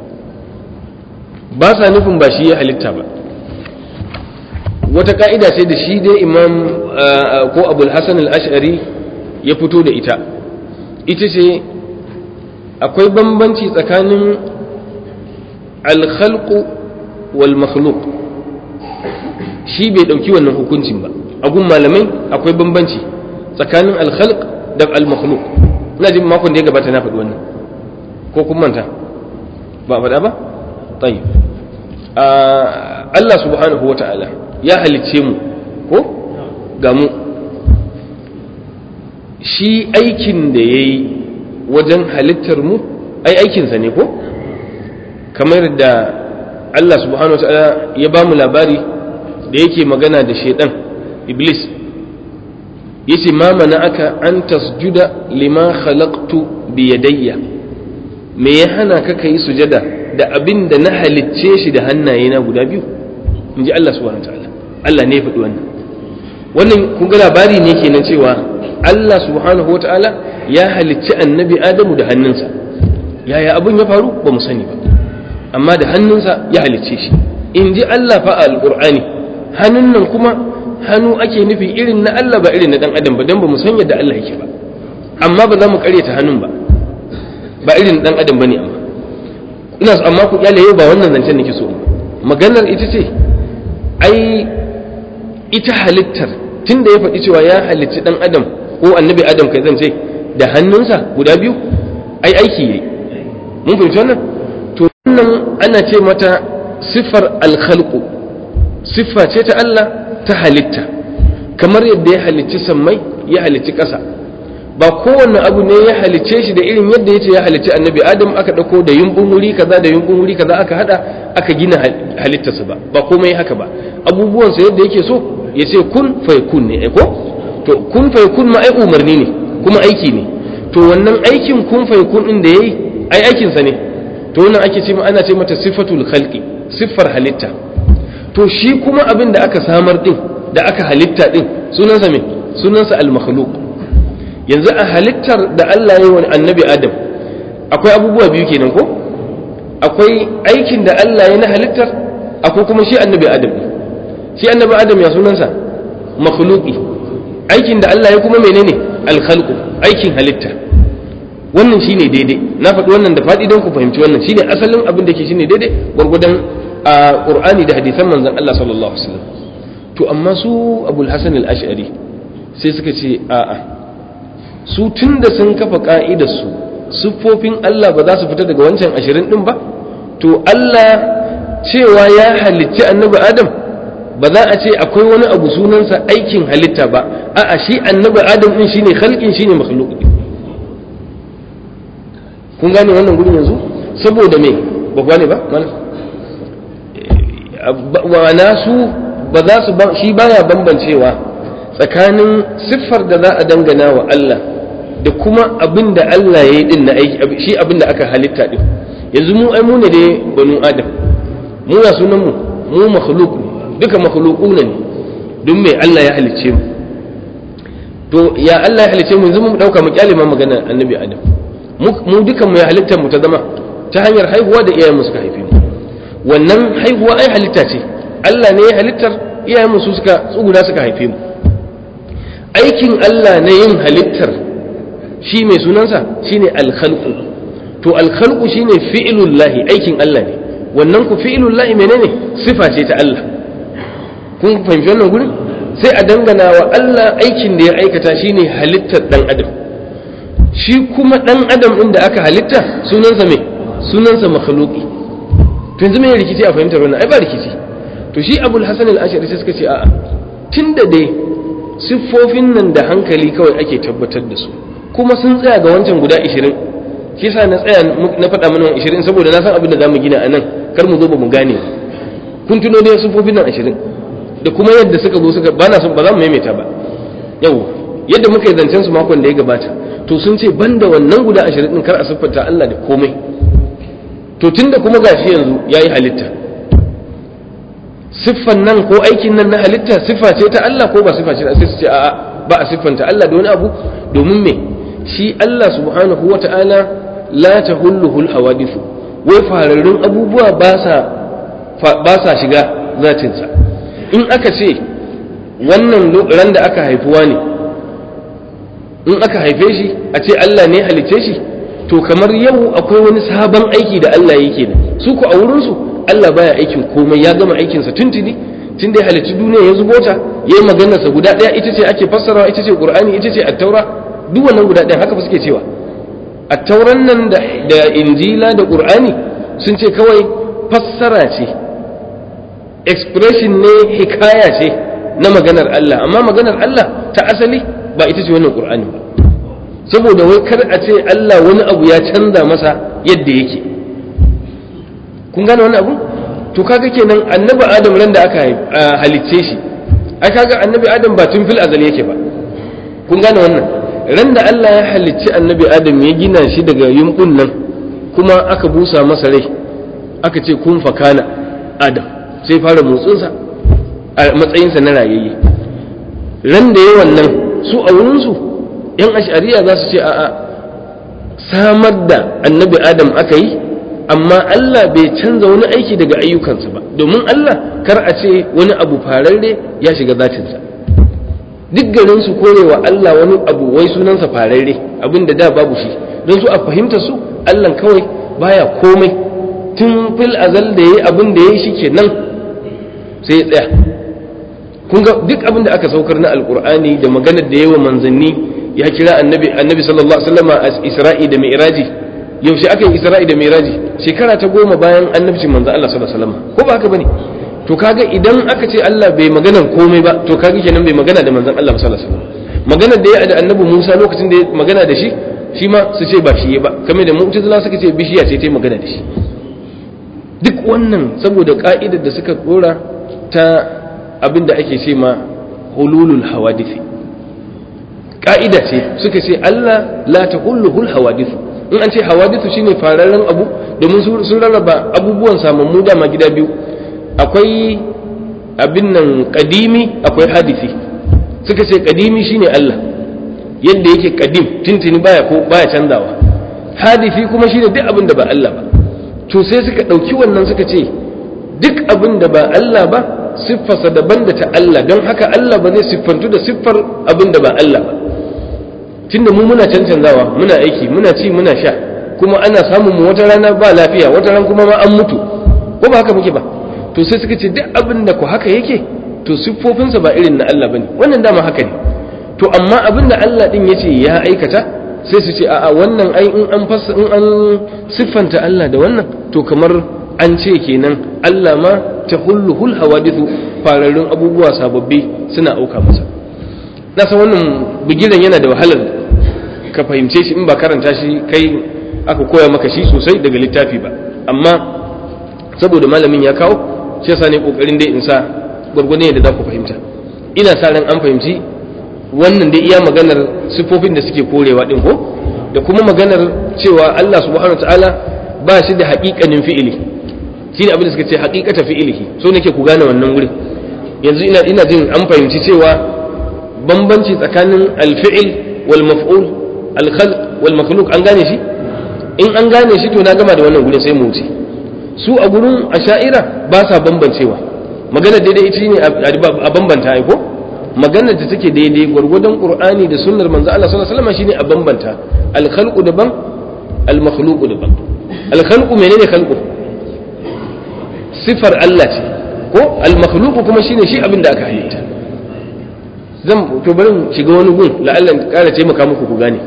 S1: ba sa nufin ba shi ya halitta ba wata ka'ida ce da shi dai imam ko abul hasan al-ash'ari ya fito da ita ita ce akwai bambanci tsakanin alkhalqu wal makhluq shi bai dauki wannan hukuncin ba a gun malamai akwai bambanci tsakanin alkhalq da al makhluq ina jin makon da ya gabata na faɗi wannan ko kun manta ba faɗa ba tayyib Allah subhanahu wa ta'ala ya halicce mu ko ga mu shi aikin da ya yi wajen halittar mu ai aikinsa ne ko kamar da Allah subhanahu wa ta'ala ya ba mu labari da yake magana da shaidan iblis ya ce ma mana aka an tasjuda lima khalaqtu bi yadayya me ya hana ka kai sujada da abin da na halicce shi da hannaye na guda biyu in ji Allah subhanahu wa ta'ala Allah ne ya faɗi wannan wannan kun ga labari ne kenan cewa Allah subhanahu wa ta'ala ya halicci annabi Adamu da hannunsa yaya abin ya faru ba mu sani ba amma da hannunsa ya halicce shi in ji Allah fa a alƙur'ani hannun nan kuma hannu ake nufi irin na Allah ba irin na dan adam ba dan ba mu san yadda Allah yake ba amma ba za mu karyata hannun ba ba irin dan adam bane amma ina so amma ku kyale yau ba wannan zancen nake so maganar ita ce ai ita halittar tunda ya faɗi cewa ya halicci dan adam ko annabi adam kai zan ce da hannunsa guda biyu ai aiki yayi mun fahimci wannan to wannan ana ce mata siffar alkhalqu siffa ce ta Allah ta halitta kamar yadda ya halicci sammai ya halicci ƙasa ba kowanne abu ne ya halicce shi da irin yadda yace ya halicci annabi adam aka dauko da yumbun wuri kaza da yumbun wuri kaza aka hada aka gina halittarsa ba ba komai haka ba abubuwansa yadda yake so ya ce kun fayakun ne ko to kun fayakun ma ai umarni ne kuma aiki ne to wannan aikin kun fayakun din da yayi ai aikin sa ne to wannan ake ce ana ce mata sifatul khalqi siffar halitta to shi kuma abin da aka samar din da aka halitta din sunansa me sunansa al-makhluq yanzu a halittar da Allah ya yi wa annabi Adam akwai abubuwa biyu kenan ko akwai aikin da Allah ya na halittar akwai kuma shi annabi Adam shi annabi Adam ya sunansa makhluqi aikin da Allah ya kuma menene al-khalqu aikin halitta wannan shine daidai na faɗi wannan da faɗi don ku fahimci wannan shine asalin abin da ke shine daidai gwargwadon a Qur'ani da hadisan manzon Allah sallallahu alaihi wasallam to amma su Abul Hasan al-Ash'ari sai suka ce a'a su tunda sun kafa ka'idar su siffofin Allah ba za su fita daga wancan ashirin din ba to Allah cewa ya halicci annabi Adam ba za a ce akwai wani abu sunansa aikin halitta ba a'a shi annabi Adam din shine khalqin shine makhluq kun gane wannan gurin yanzu saboda me ba gane ba wana su ba za su shi baya bambancewa tsakanin siffar da za a dangana wa Allah da kuma abin da Allah ya yi din na aiki shi abin da aka halitta din yanzu mu ai mu ne dai banu adam mu ya sunan mu mu makhluq duka makhluquna ne don me Allah ya halicce mu to ya Allah ya halicce mu yanzu mu dauka mu kyale ma magana annabi adam mu dukan mu ya halitta mu ta zama ta hanyar haihuwa da iyayen mu suka haife mu wannan haihuwa ai halitta ce Allah ne ya halittar iyayen mu su suka tsuguna suka haife mu aikin Allah na yin halittar shi mai sunansa shine alkhalqu to alkhalqu shine fi'lullahi aikin Allah ne wannan ku fi'lullahi menene sifa ce ta Allah kun fahimci wannan gurin sai a dangana wa Allah aikin da ya aikata shine halittar dan adam shi kuma dan adam din da aka halitta sunansa me sunansa makhluqi to yanzu me rikici a fahimtar wannan ai ba rikici to shi abul hasan al-ashari sai suka ce a'a tunda dai siffofin nan da hankali kawai ake tabbatar da su kuma sun tsaya ga wancan guda 20 shi yasa na tsaya na faɗa mana 20 saboda na san abin da zamu gina a nan kar mu zo ba mu gane kun tuno dai siffofin nan 20 da kuma yadda suka zo suka ba na son ba za mu maimaita ba yau yadda muka yi zancen su makon da ya gabata to sun ce banda wannan guda 20 din kar a siffanta Allah da komai to tunda kuma gashi yanzu yayi halitta siffan nan ko aikin nan na halitta siffa ce ta Allah ko ba siffa ce sai su ce a'a ba a siffanta Allah da wani abu domin me shi Allah subhanahu wa ta'ala la tahulluhu hawadithu wai fararrun abubuwa ba sa ba sa shiga zatinsa in aka ce wannan ran da aka haifuwa ne in aka haife shi a ce Allah ne halice shi to kamar yau akwai wani sabon aiki da Allah yake da su ku a wurinsu Allah baya aikin komai ya gama aikinsa tuntuni tun da ya halicci duniya ya zubo ta ya yi maganarsa guda ɗaya ita ce ake fassarawa ita ce ƙur'ani ita ce attaura duk wannan guda ɗaya haka fa suke cewa attauran nan da injila da ƙur'ani sun ce kawai fassara ce expression ne hikaya ce na maganar Allah amma maganar Allah ta asali ba ita ce wannan ƙur'ani ba saboda wai kar a ce Allah wani abu ya canza masa yadda yake kun gane wani abu to kaga kenan annabi adam ran da aka halicce shi ai kaga annabi adam ba tun fil azal yake ba kun gane wannan ran da Allah ya halicci annabi adam ya gina shi daga yumbun nan kuma aka busa masa rai aka ce kun fakana adam sai fara motsinsa a matsayinsa na rayayye ran da ya wannan su a wurinsu yan ashariya za su ce a'a samar da annabi adam aka yi amma Allah bai canza wani aiki daga ayyukansa ba domin Allah kar a ce wani abu fararre ya shiga zatinsa duk garin su korewa Allah wani abu wai sunansa fararre abin da da babu shi don su a fahimta su Allah kawai baya komai tun fil azal da yayi abin da yayi shi kenan sai ya tsaya kun ga duk abin da aka saukar na alkur'ani da maganar da yawa manzanni ya kira annabi annabi sallallahu alaihi wasallam a isra'i da mi'raji yaushe aka yi isra'i da mi'raji shekara ta goma bayan annabci manzo Allah sallallahu alaihi wasallam ko ba haka bane to kaga idan aka ce Allah bai magana komai ba to kaga kenan bai magana da manzon Allah sallallahu alaihi wasallam magana da ya da annabi Musa lokacin da ya magana da shi shi ma su ce ba shi ba kamar da mu'tazila suka ce bishiya ce ta yi magana da shi duk wannan saboda ka'idar da suka dora ta abin da ake ce ma hululul hawadisi ka'ida ce suka ce Allah la tahulluhul hawadithu in an ce hawadithu shine fararen abu domin sun rarraba abubuwan samammu dama gida biyu akwai abin nan kadimi akwai hadisi suka ce kadimi shine Allah yadda yake kadim tintini baya ko baya canzawa hadisi kuma shine duk abin da ba Allah ba to sai suka ɗauki wannan suka ce duk abin da ba Allah ba siffarsa daban da ta Allah don haka Allah ba zai siffantu da siffar abin da ba Allah ba tunda mu muna cancanzawa muna aiki muna ci muna sha kuma ana samun mu wata rana ba lafiya wata ran kuma ma an mutu ko ba haka muke ba to sai suka ce duk abin da ku haka yake to siffofinsa ba irin na Allah bane wannan dama haka ne to amma abin da Allah din yace ya aikata sai su ce a'a wannan ai in an fassa in an siffanta Allah da wannan to kamar an ce kenan Allah ma tahulluhul hawadithu fararrun abubuwa sababbi suna auka masa na san wannan bigiran yana da wahalar ka fahimce shi in ba karanta shi kai aka koya maka shi sosai daga littafi ba amma saboda malamin ya kawo shi yasa ne kokarin dai in sa gwargwadon yadda za ku fahimta ina sa ran an fahimci wannan dai iya maganar sifofin da suke korewa din ko da kuma maganar cewa Allah subhanahu wataala ba shi da haƙiƙanin fi'ili shi ne abin da suka ce haƙiƙata fi'ilihi so nake ku gane wannan wurin yanzu ina ina jin an fahimci cewa bambanci tsakanin alfi'il wal maf'ul al khalq wal makhluq an gane shi in an gane shi to na gama da wannan gurin sai mu wuce su a gurin asha'ira ba sa bambancewa magana daidai ita ne a bambanta ai ko maganar da take daidai gwargwadon qur'ani da sunnar manzo Allah sallallahu alaihi wasallam shine a bambanta al khalqu daban al makhluqu daban al khalqu menene khalqu sifar Allah ce ko al makhluqu kuma shine shi abin da aka halitta zan to bari shiga wani gun la'allan ƙara taimaka muku ku gane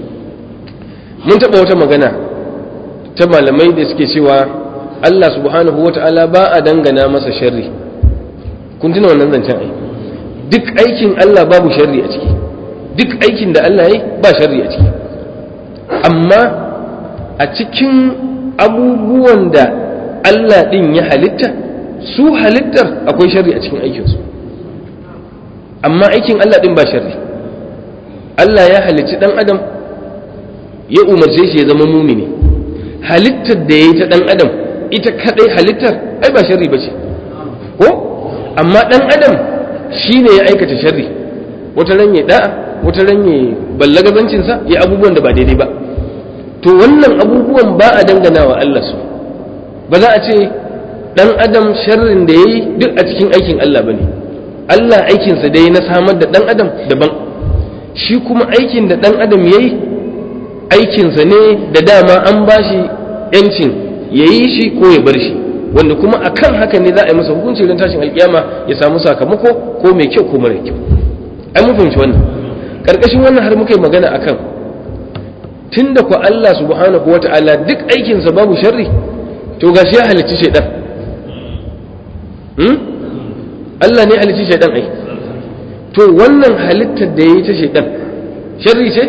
S1: mun taɓa wata magana ta malamai da suke cewa Allah subhanahu wa ta'ala ba a dangana masa sharri kun tuna wannan zancen ai duk aikin Allah babu sharri a ciki duk aikin da Allah yi ba sharri a ciki amma a cikin abubuwan da Allah ɗin ya halitta su halittar akwai sharri a cikin aikinsu amma aikin Allah ɗin ba sharri Allah ya halicci ɗan adam ya umarce shi ya zama mumini halittar da ya yi ta ɗan adam ita kaɗai halittar ai ba sharri ba ce ko amma ɗan adam shi ne ya aikata sharri wata ran ya da'a wata ran ya ballagazancinsa ya abubuwan da ba daidai ba to wannan abubuwan ba a dangana wa Allah su ba za a ce ɗan adam sharrin da ya yi duk a cikin aikin Allah ba ne Allah aikinsa dai na samar da ɗan adam daban shi kuma aikin da ɗan adam ya yi aikinsa ne da dama an ba shi ‘yancin ya yi shi ko ya bar shi wanda kuma a kan haka ne za a yi masa hukunci don tashin alkiyama ya samu sakamako ko mai kyau ko mara kyau ai mun fahimci wannan ƙarƙashin wannan har muka yi magana a kan tun da ku Allah subhanahu wa ta'ala duk aikinsa babu sharri to gashi ya halicci shaidan Allah ne halicci shaidan ai to wannan halittar da ya yi ta shaidan sharri ce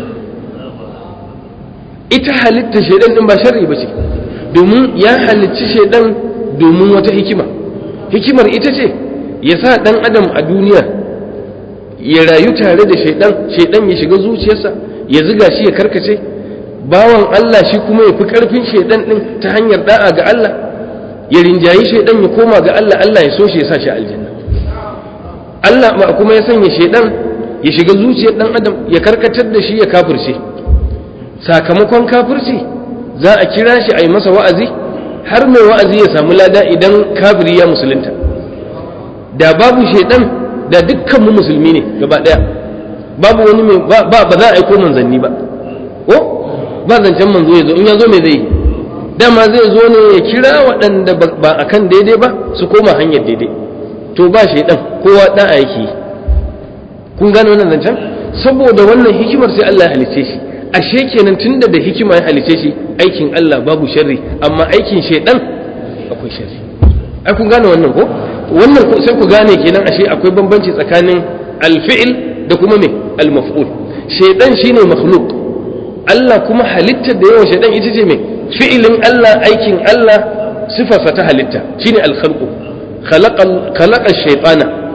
S1: ita halittar shaidan din ba sharri ba ce domin ya halicci shaidan domin wata hikima hikimar ita ce ya sa dan adam a duniya ya rayu tare da shaidan shaidan ya shiga zuciyarsa ya ziga shi ya karkace bawan Allah shi kuma ya fi karfin shaidan din ta hanyar da'a ga Allah ya rinjayi shaidan ya koma ga Allah Allah ya so shi ya sa shi aljanna Allah kuma ya sanya shaidan ya shiga zuciyar dan adam ya karkatar da shi ya kafirce sakamakon kafirci za a kira shi a yi masa wa'azi har mai wa'azi ya samu lada idan kafiri ya musulunta da babu shaidan da dukkan mu musulmi ne gaba daya babu wani mai ba ba za a aiko manzanni ba ko ba zancen manzo ya zo in ya zo mai zai dama zai zo ne ya kira waɗanda ba a kan daidai ba su koma hanyar daidai to ba shaidan kowa ɗan aiki kun gane wannan zancen saboda wannan hikimar sai Allah ya halice shi ashe kenan tunda da hikima ya halice shi aikin Allah babu sharri amma aikin shaidan akwai sharri ai kun gane wannan ko wannan sai ku gane kenan ashe akwai bambanci tsakanin alfi'il da kuma me almaf'ul shaidan shine makhluq Allah kuma halittar da yawan shaidan ita ce me fi'ilin Allah aikin Allah sifarsa ta halitta shine alkhalqu khalaqa khalaqa shaytana ko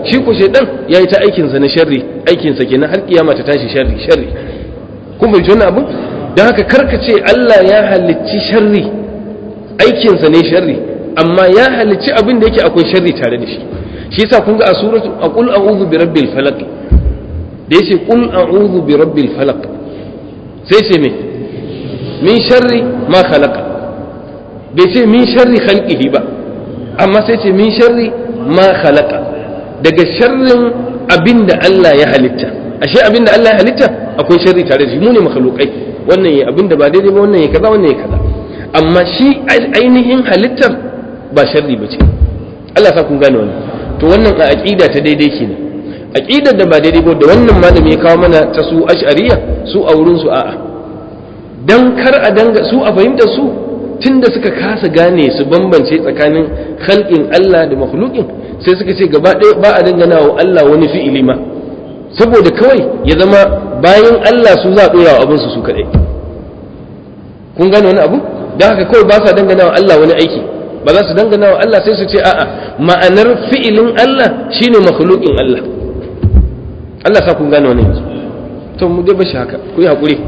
S1: shi ko shaidan ya yi ta aikinsa na sharri aikinsa kenan har kiyama ta tashi sharri sharri kun bai wannan abin don haka karka ce Allah ya halicci sharri aikinsa ne sharri amma ya halicci abin da yake akwai sharri tare da shi shi yasa kun ga a suratu a qul a'udhu bi rabbil falaq da yace qul a'udhu bi rabbil falaq sai ce me min sharri ma khalaqa bai ce min sharri khalqihi ba amma sai ce min sharri ma khalaqa daga sharrin abinda Allah ya halitta ashe abinda Allah ya halitta akwai sharri tare da shi mu ne makhluqai wannan ya abinda ba daidai ba wannan ya kaza wannan ya kaza amma shi ainihin halittar ba sharri ba ce Allah sa kun gane wannan to wannan a aqida ta daidai kenan aqidar da ba daidai ba da wannan malami ya kawo mana ta su ash'ariya su a wurin su a'a dan kar a danga su a fahimtar su tunda suka kasa gane su bambance tsakanin khalqin Allah da makhluqin sai suka ce gaba ɗaya ba a dangana wa Allah wani fi'ili ma saboda kawai ya zama bayan Allah su za a ɗora wa abinsu su kaɗai kun gane wani abu don haka kawai ba sa dangana wa Allah wani aiki ba za su dangana wa Allah sai su ce a'a ma'anar fi'ilin Allah shine makhluqin Allah Allah sa kun gane wani yanzu to mu dai bashi haka ku yi hakuri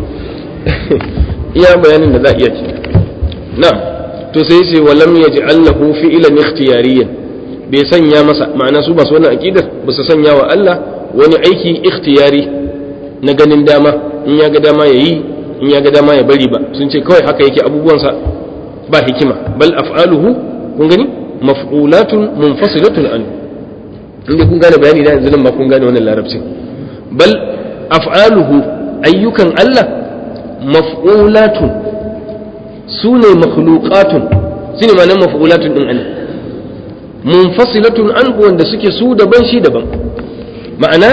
S1: iya bayanin da za a iya ci na'am to sai ce walam yaj'al lahu fi'lan ikhtiyariyan bai sanya masa ma'ana su masu wannan aqidar ba su sanya wa Allah wani aiki ikhtiyari na ganin dama in ya ga dama yayi in ya ga dama ya bari ba sun ce kawai haka yake abubuwansa ba hikima bal af'aluhu kun gani maf'ulatun munfasilatun an inda kun gane bayani da yanzu nan ba kun gane wannan larabcin bal af'aluhu ayyukan Allah maf'ulatun su ne makhluqatun su ne ma'anar maf'ulatun din Allah munfasilatun an wanda suke su daban shi daban ma'ana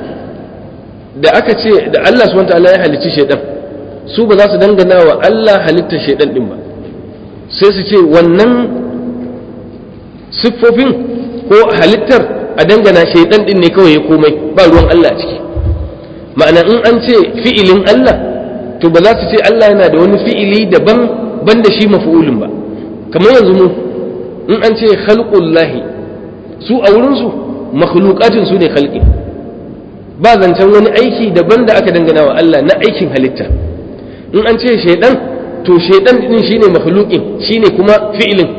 S1: da aka ce da Allah subhanahu ta'ala ya halicci shaidan su ba za su dangana wa Allah halittar shaidan din ba sai su ce wannan siffofin ko halittar a dangana shaidan din ne kawai ya komai ba ruwan Allah a ciki ma'ana in an ce fi'ilin Allah to ba za su ce Allah yana da wani fi'ili daban ban da shi mafi'ulin ba kamar yanzu mu in an ce khalqullahi su a wurinsu makhluqatin su ne khalqi ba zancen wani aiki daban da aka dangana wa Allah na aikin halitta in an ce shaidan to shaidan din shine makhluqin shine kuma fi'ilin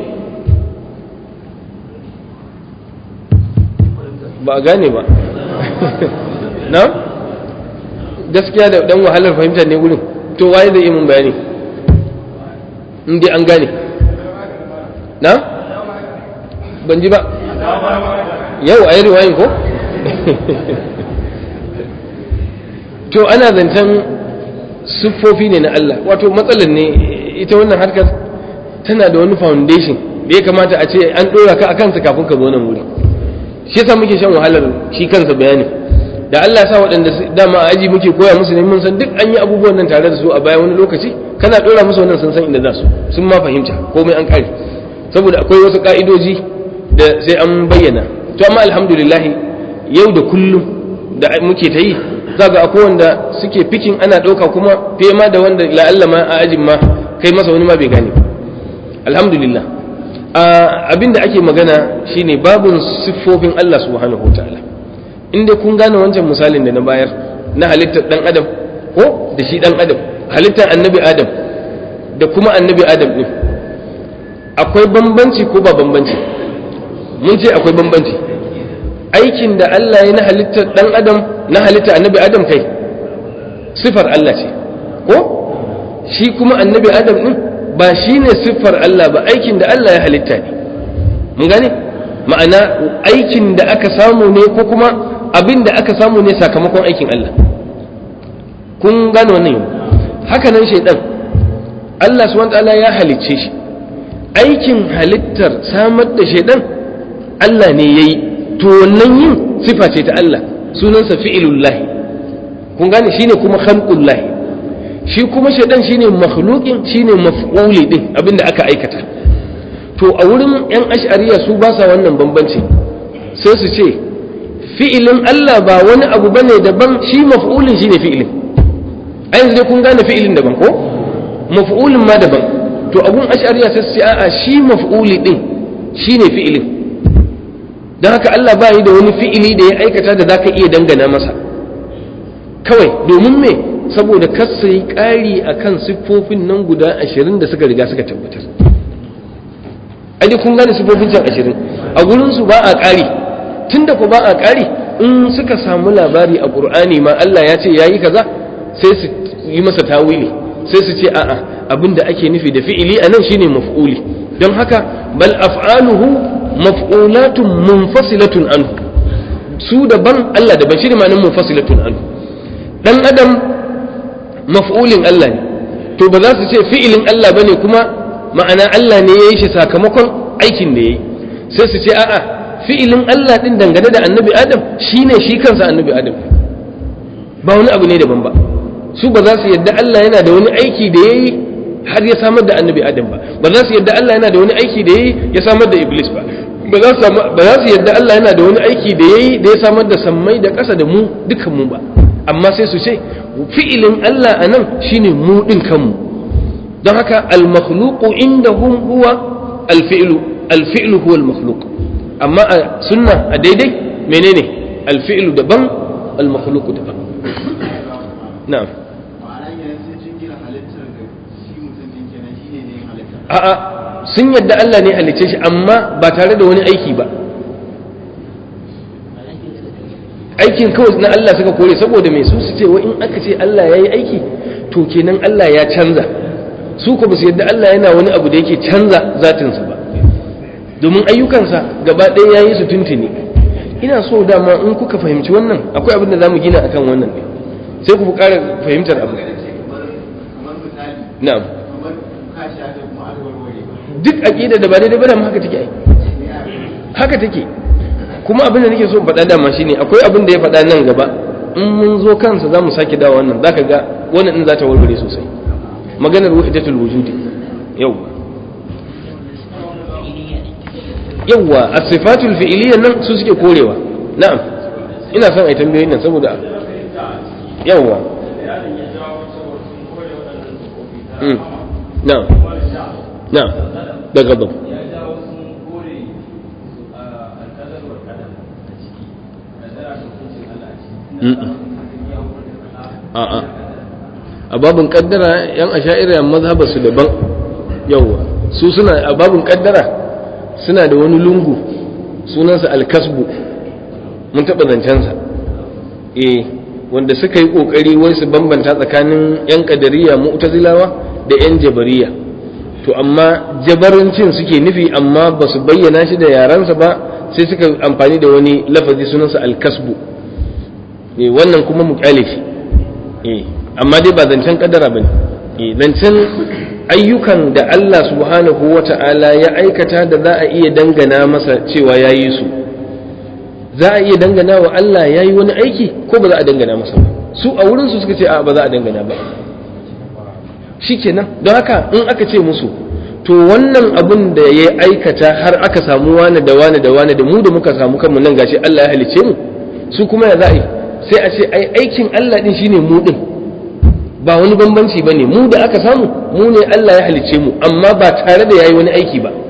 S1: ba a gane ba na gaskiya da dan wahalar fahimta ne wurin to waye zai yi mun bayani in dai an gane na ban ji ba yau a yi riwayin ko to ana zancen siffofi ne na Allah wato matsalar ne ita wannan harkar tana da wani foundation da ya kamata a ce an ɗora ka a kansa kafin ka zo nan wuri shi yasa muke shan wahalar shi kansa bayani da Allah sa waɗanda dama a aji muke koya musu ne mun san duk an yi abubuwan nan tare da su a baya wani lokaci kana ɗora musu wannan sun san inda za su sun ma fahimta komai an ƙare saboda akwai wasu ƙa'idoji da sai an bayyana to amma alhamdulillah yau da kullum da muke ta yi za ga akwai wanda suke fikin ana ɗauka kuma fiye ma da wanda la'alla ma a ajin ma kai masa wani ma bai gane alhamdulillah abin da ake magana shine babun siffofin Allah subhanahu wa ta'ala in dai kun gane wancan misalin da na bayar na halittar dan adam ko da shi dan adam halittar annabi adam da kuma annabi adam din akwai bambanci ko ba bambanci mun ce akwai bambanci aikin da Allah ya na halittar dan adam na halittar annabi adam kai sifar Allah ce ko shi kuma annabi adam din ba shi ne siffar Allah ba aikin da Allah ya halitta ne mun gane ma'ana aikin da aka samu ne ko kuma abin da aka samu ne sakamakon aikin Allah kun gane wannan yau haka nan shaidan Allah subhanahu ta'ala ya halicce shi aikin halittar samar da shaidan Allah ne yayi to wannan yin sifa ce ta Allah sunansa fi'ilullahi kun gane shine kuma khalqullahi shi kuma shaidan shine makhluqin shine maf'uli din abinda aka aikata to a wurin yan ash'ariya su ba sa wannan bambanci sai su ce fi'ilin Allah ba wani abu bane daban shi maf'ulin shine fi'ilin a yanzu dai kun gane fi'ilin daban ko maf'ulin ma daban to abun ash'ariya sai su ce a'a shi maf'uli din shine fi'ilin don haka Allah ba yi da wani fi'ili da ya aikata da zaka iya dangana masa kawai domin me saboda kasa yi ƙari a kan siffofin nan guda ashirin da suka riga suka tabbatar aji kun gane siffofin can ashirin a gurinsu ba a ƙari tun da ku ba a ƙari in suka samu labari a ƙur'ani ma Allah ya ce ya yi kaza sai su yi masa tawili sai su ce a'a abin da ake nufi da fi'ili a nan shine maf'uli don haka bal af'aluhu maf'ulatun munfasilatun anhu su daban Allah daban shi ne ma'anin munfasilatun anhu dan adam maf'ulin Allah ne to ba za su ce fi'ilin Allah bane kuma ma'ana Allah ne ya yi shi sakamakon aikin da ya yi sai su ce a'a fi'ilin Allah din dangane da annabi Adam shine shi kansa annabi Adam ba wani abu ne daban ba su ba za su yadda Allah yana da wani aiki da ya yi har ya samar da annabi Adam ba ba za su yadda Allah yana da wani aiki da ya yi ya samar da Iblis ba ba za su yadda Allah yana da wani aiki da ya yi da ya samar da sammai da ƙasa da mu dukan mu ba amma sai su ce fi'ilin Allah a nan shine mu ɗin kanmu don haka al-makhluqu indahum huwa al-fi'lu al-fi'lu huwa al-makhluq amma a sunna a daidai menene al-fi'lu daban al-makhluq daban na'am a'a sun yadda Allah ne halicce shi amma ba tare da wani aiki ba aikin kawai na Allah suka kore saboda mai su su ce wa in aka ce Allah ya yi aiki to kenan Allah ya canza su ko ba su yadda Allah yana wani abu da yake canza zatinsa ba domin ayyukansa gaba ɗaya ya yi su tuntuni ina so dama in kuka fahimci wannan akwai abin da za mu gina akan wannan ne sai ku ƙara fahimtar abu na'am duk aƙida da ba daidai ba da haka take ai haka take kuma abin da nake so faɗa dama shine akwai abin da ya faɗa nan gaba in mun zo kansa za mu sake dawo wannan zaka ga wannan din za ta warware sosai maganar wahidatul wujudi yau yawwa as-sifatul fi'liyya nan su suke korewa na'am ina son ai tambayoyin nan saboda yawwa na'am na'am da gabab a'a a babin kaddara yan asha'ira mazhaba su daban yawwa su suna a babin kaddara suna da wani lungu sunansa alkasbu mun taɓa zancensa eh wanda suka yi ƙoƙari wai su bambanta tsakanin yan kadariya mu'tazilawa da yan jabariya to amma jabarancin suke nufi amma ba su bayyana shi da yaransa ba sai suka amfani da wani lafazi sunansa alkasbu eh wannan kuma mu kyale shi eh amma dai ba zancen kaddara bane eh zancen ayyukan da Allah subhanahu wata'ala ya aikata da za a iya dangana masa cewa ya yi su za a iya dangana wa Allah ya yi wani aiki ko ba za a dangana masa ba su a wurinsu suka ce a ba za a dangana ba shikenan don haka in aka ce musu to wannan abin da ya aikata har aka samu wani da wani da wani da mu da muka samu kanmu nan gashi Allah ya halice mu su kuma ya za a yi sai a ce ai aikin Allah din shine mu din ba wani bambanci bane mu da aka samu mu ne Allah ya halice mu amma ba tare da yayi wani aiki ba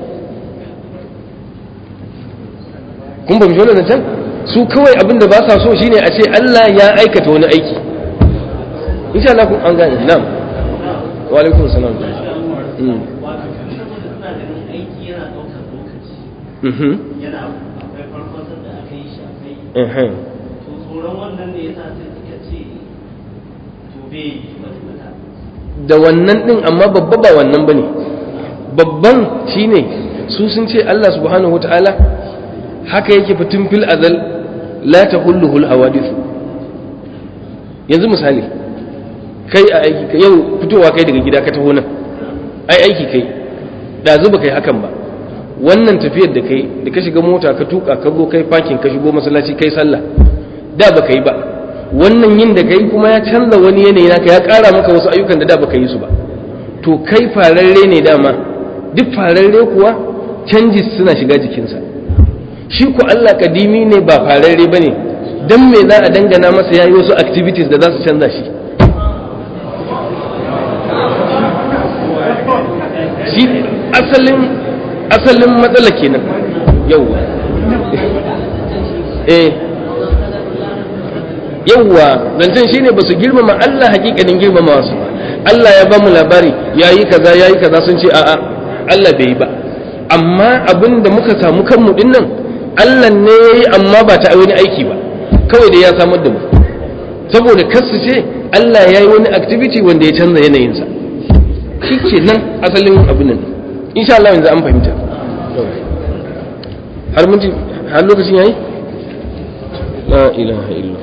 S1: kun ba mu wannan can su kawai abin da ba sa so shine a ce Allah ya aikata wani aiki insha Allah kun an gane na'am wa alaikum salam
S2: yana akwai farkon da aka yi shi akai to tsoron wannan ne yasa sai suka ce to bai wata
S1: da wannan din amma babba ba wannan bane babban shine su sun ce Allah subhanahu wataala haka yake fitin fil azal la tahulluhu al hawadith yanzu misali kai a aiki yau fitowa kai daga gida ka taho nan ai aiki kai da zuba kai hakan ba wannan tafiyar da kai da ka shiga mota ka tuka ka zo kai fakin ka shigo masallaci kai sallah da baka yi ba wannan yin da kai kuma ya canza wani yanayi naka ya ƙara maka wasu ayyukan da da baka yi su ba to kai fararre ne dama duk fararre kuwa canjis suna shiga jikinsa shi ku Allah kadimi ne ba fararre ba ne don me za a dangana masa ya yi wasu activities da za su canza shi shi asalin asalin matsala kenan yau eh yawwa zancen shine ba su girmama Allah hakikanin girmama wasu Allah ya ba mu labari yayi kaza yayi kaza sun ce a'a Allah bai yi ba amma abin da muka samu kanmu din nan Allah ne yayi amma ba ta wani aiki ba kawai da ya samar da mu saboda kasu ce Allah ya yi wani activity wanda ya canza yanayinsa shi ke nan asalin abin nan insha Allah yanzu an fahimta har mun har lokacin yayi la ilaha illallah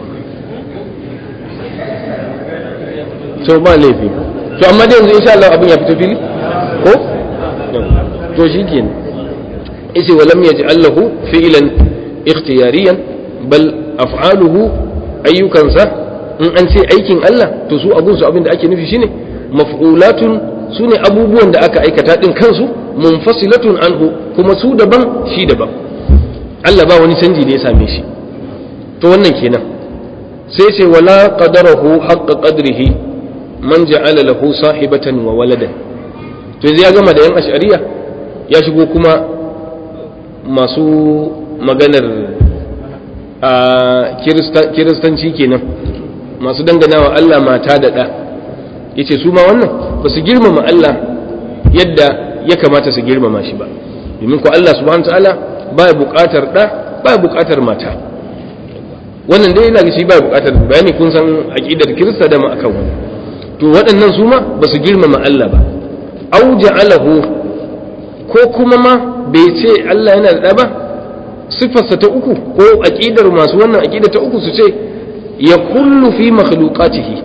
S1: to ba laifi to amma dai yanzu insha Allah abin ya fito fili ko to shi ke isi wa lam yaj'al lahu fi'lan ikhtiyariyan bal af'aluhu ayyukansa in an ce aikin Allah to su abun su abin da ake nufi shine maf'ulatun su ne abubuwan da aka aikata din kansu munfasilatun anhu kuma su daban shi daban Allah ba wani canji da ya same shi to wannan kenan sai ce wala qadarahu haqqa qadrihi man ja'ala lahu sahibatan wa waladan to yanzu ya gama da yan ash'ariya ya shigo kuma masu maganar a kiristanci kenan masu danganawa Allah mata da ɗa yace su ma wannan ba su girmama Allah yadda ya kamata su girmama shi ba domin ko Allah subhanahu ta'ala baya buƙatar ɗa baya buƙatar mata wannan dai yana shi baya buƙatar bayani kun san aqidar kirista da ma akan wannan to waɗannan su ma ba su girmama Allah ba au ja'alahu ko kuma ma bai ce Allah yana da ɗa ba siffarsa ta uku ko aqidar masu wannan aqida ta uku su ce ya kullu fi makhluqatihi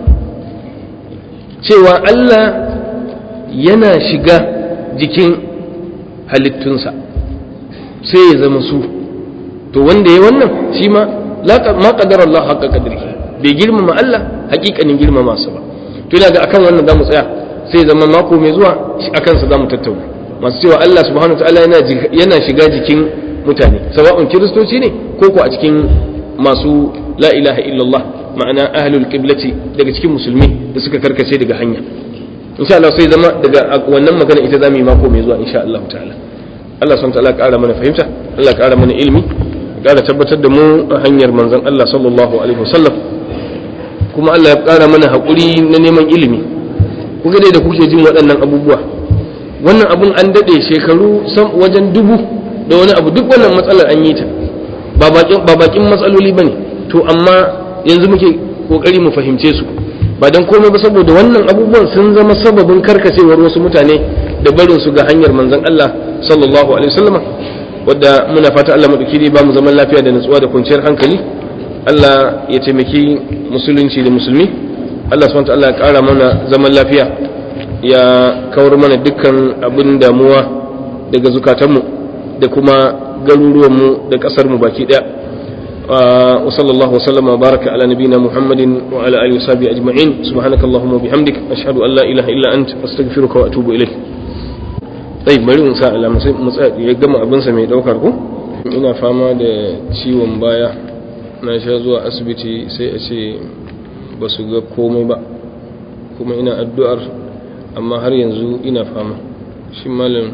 S1: cewa Allah yana shiga jikin halittunsa sai ya zama su to wanda ya wannan shi ma ma qadara Allah haqqa qadrihi bai girmama Allah hakikanin girmama sa ba to ina ga akan wannan zamu tsaya sai zama mako mai zuwa akan sa zamu tattauna masu cewa Allah subhanahu wataala yana yana shiga jikin mutane sawa'un kiristoci ne ko ko a cikin masu la ilaha illallah ma'ana ahlul qiblati daga cikin musulmi da suka karkace daga hanya insha Allah sai zama daga wannan magana ita zamu yi mako mai zuwa insha Allah ta'ala Allah subhanahu ta'ala ƙara mana fahimta Allah ƙara mana ilimi ƙara tabbatar da mu a hanyar manzon Allah sallallahu alaihi wasallam kuma Allah ya ƙara mana haƙuri na neman ilimi kuga dai da kuke jin waɗannan abubuwa wannan abun an daɗe shekaru wajen dubu da wani abu duk wannan matsalar an yi ta ba bakin matsaloli ba ne to amma yanzu muke kokari mu fahimce su ba don komai ba saboda wannan abubuwan sun zama sababin karkacewar wasu mutane da barin su ga hanyar manzon Allah sallallahu alaihi wasallama wadda muna fata Allah madauki ba mu zaman lafiya da nutsuwa da kwanciyar hankali Allah ya taimaki musulunci da musulmi Allah subhanahu wa ta'ala ya kara mana zaman lafiya ya kawar mana dukkan abin damuwa daga zukatanmu da kuma garuruwanmu da ƙasarmu baki ɗaya wa sallallahu wasallama wa baraka ala nabina muhammadin wa ala alihi wasabi ajma'in subhanaka allahumma bihamdik ashhadu an la ilaha illa ant astaghfiruka wa atubu ilayk sai bari in sa alama sai mu tsaya ya gama abin sa mai daukar ku ina fama da ciwon baya na sha zuwa asibiti sai a ce ba su ga komai ba kuma ina addu'ar amma har yanzu ina fama shi malam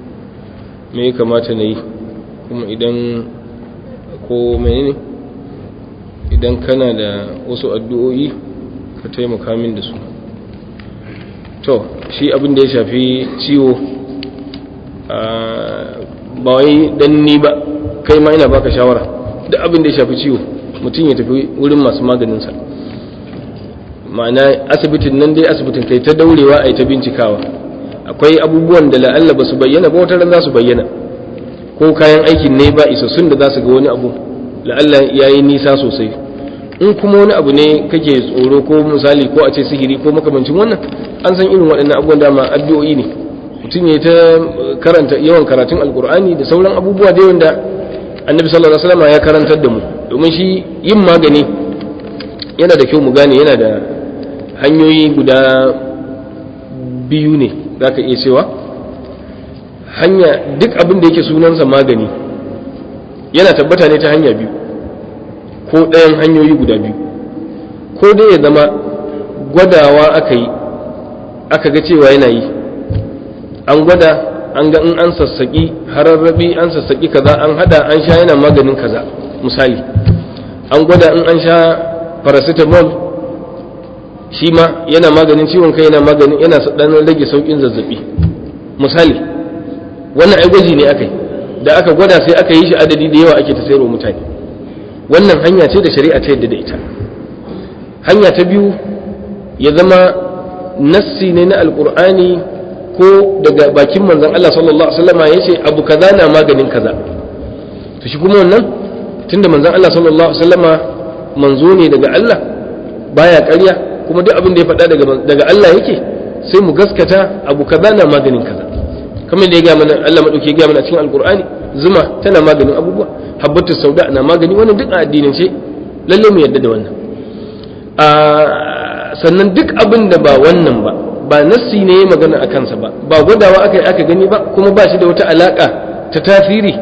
S1: me ya kamata na yi kuma idan ko menene idan kana da wasu addu'o'i ka taimaka min da su to shi abin da ya shafi ciwo ba wai dan ni ba kai ma ina baka shawara duk abin da ya shafi ciwo mutum ya tafi wurin masu maganinsa ma'ana asibitin nan dai asibitin kai ta daurewa a yi ta bincikawa akwai abubuwan da la'alla ba su bayyana ba wata ran za su bayyana ko kayan aikin ne ba isassun da za su ga wani abu la'alla ya yi nisa sosai in kuma wani abu ne kake tsoro ko misali ko a ce sihiri ko makamancin wannan an san irin waɗannan abubuwan dama addu'o'i ne mutum ya ta karanta yawan karatun alkur'ani da sauran abubuwa da wanda annabi sallallahu alaihi wasallam ya karantar da mu domin shi yin magani yana da kyau mu gane yana da hanyoyi guda biyu ne za ka iya cewa hanya duk abin da yake sunansa magani yana tabbata ne ta hanya biyu ko ɗayan hanyoyi guda biyu ko dai ya zama gwadawa aka yi aka ga cewa yana yi an gwada an ga in an sassaki hararrabi an sassaki kaza an hada an sha yana maganin kaza misali an gwada in an sha paracetamol shi ma yana maganin ciwon kai yana maganin yana dan rage saukin zazzabi misali wannan ai gwaji ne akai da aka gwada sai aka yi shi adadi da yawa ake ta sayarwa mutane wannan hanya ce da shari'a ta yadda da ita hanya ta biyu ya zama nassi ne na alkur'ani ko daga bakin manzon Allah sallallahu alaihi wasallam ya ce abu kaza na maganin kaza to shi kuma wannan tunda manzon Allah sallallahu alaihi wasallama manzo ne daga Allah baya ƙarya kuma duk abin da ya faɗa daga daga Allah yake sai mu gaskata abu kaza na maganin kaza kamar da ya ga mana Allah madauke ya ga mana cikin alkur'ani zuma tana maganin abubuwa habbatu sauda na magani wannan duk a addinin ce lalle mu yadda da wannan a sannan duk abin da ba wannan ba ba nassi ne ya magana a kansa ba ba gwadawa aka yi aka gani ba kuma ba shi da wata alaka ta tasiri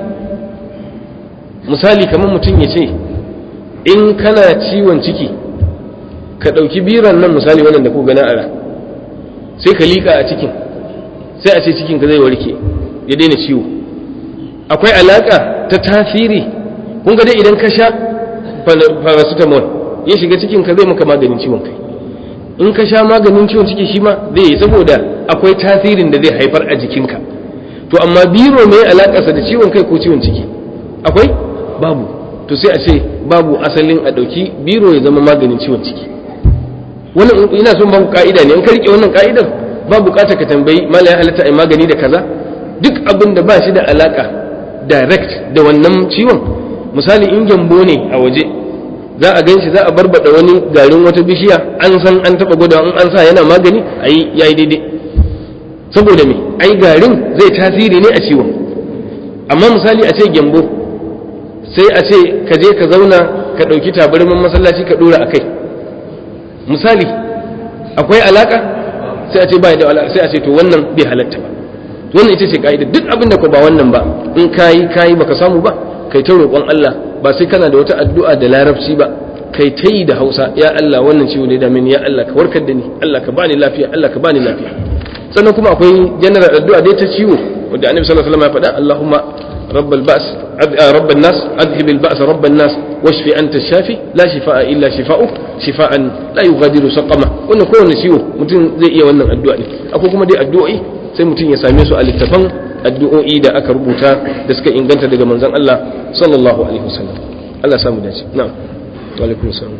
S1: misali kamar mutum ya ce in kana ciwon ciki ka ɗauki biran nan misali wannan da ku gana ara sai ka liƙa a cikin sai a ce cikin ka zai warke ya daina ciwo akwai alaka ta tasiri kun ga dai idan ka sha paracetamol ya shiga cikin ka zai maka maganin ciwon kai in ka sha maganin ciwon ciki shi ma zai yi saboda akwai tasirin da zai haifar a jikinka to amma biro mai alakarsa da ciwon kai ko ciwon ciki akwai babu to sai a ce babu asalin a ɗauki biro ya zama maganin ciwon ciki wannan ina son babu ka'ida ne in ka rike wannan ka'idar ba bukata ka tambayi mala ya halatta ai magani da kaza duk abin da ba shi da alaka direct da wannan ciwon misali in gyambo ne a waje za a ganshi za a barbada wani garin wata bishiya an san an taba gwada in an sa yana magani ayi yayi daidai saboda me ai garin zai tasiri ne a ciwon amma misali a ce gyambo sai a ce ka je ka zauna ka ɗauki tabarmin masallaci ka ɗora a kai misali akwai alaka sai a ce ba da alaka sai a ce to wannan bai halatta ba wannan ita ce ka'ida duk abin da ko ba wannan ba in kayi kayi baka samu ba kai ta roƙon Allah ba sai kana da wata addu'a da larabci ba kai ta yi da Hausa ya Allah wannan ciwo ne da mini ya Allah ka warkar da ni Allah ka bani lafiya Allah ka bani lafiya sannan kuma akwai general addu'a dai ta ciwo wanda Annabi sallallahu alaihi wasallam ya faɗa Allahumma رب البأس رب الناس أذهب البأس رب الناس واشف أنت الشافي لا شفاء إلا شفاؤك شفاء لا يغادر سقما wannan kowanne ciwo mutum zai iya wannan addu'a ne akwai kuma dai addu'o'i sai mutum ya same su a littafan addu'o'i da aka rubuta da suka inganta daga manzon Allah sallallahu alaihi wasallam Allah ya samu dace na'am wa alaikum salam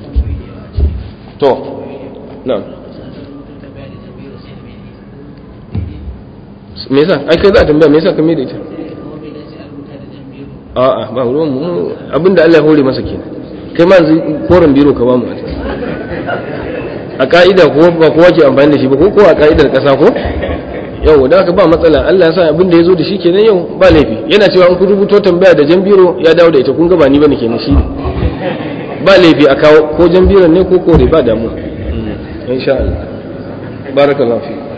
S1: to na'am me yasa ai kai za a tambaya me yasa ka mai da ita a'a ba ruwan mu abinda Allah ya hore masa kenan kai ma yanzu koren biro ka ba mu a ka'ida ko ba kowa ke amfani da shi ba ko ko a ka'idar kasa ko yau da haka ba matsala Allah ya sa abin da ya zo da shi kenan yau ba laifi yana cewa an ku rubuto tambaya da jan biro ya dawo da ita kun ga ba ni bane kenan shi ba laifi a kawo ko jan biro ne ko kore ba damuwa insha Allah barakallahu fi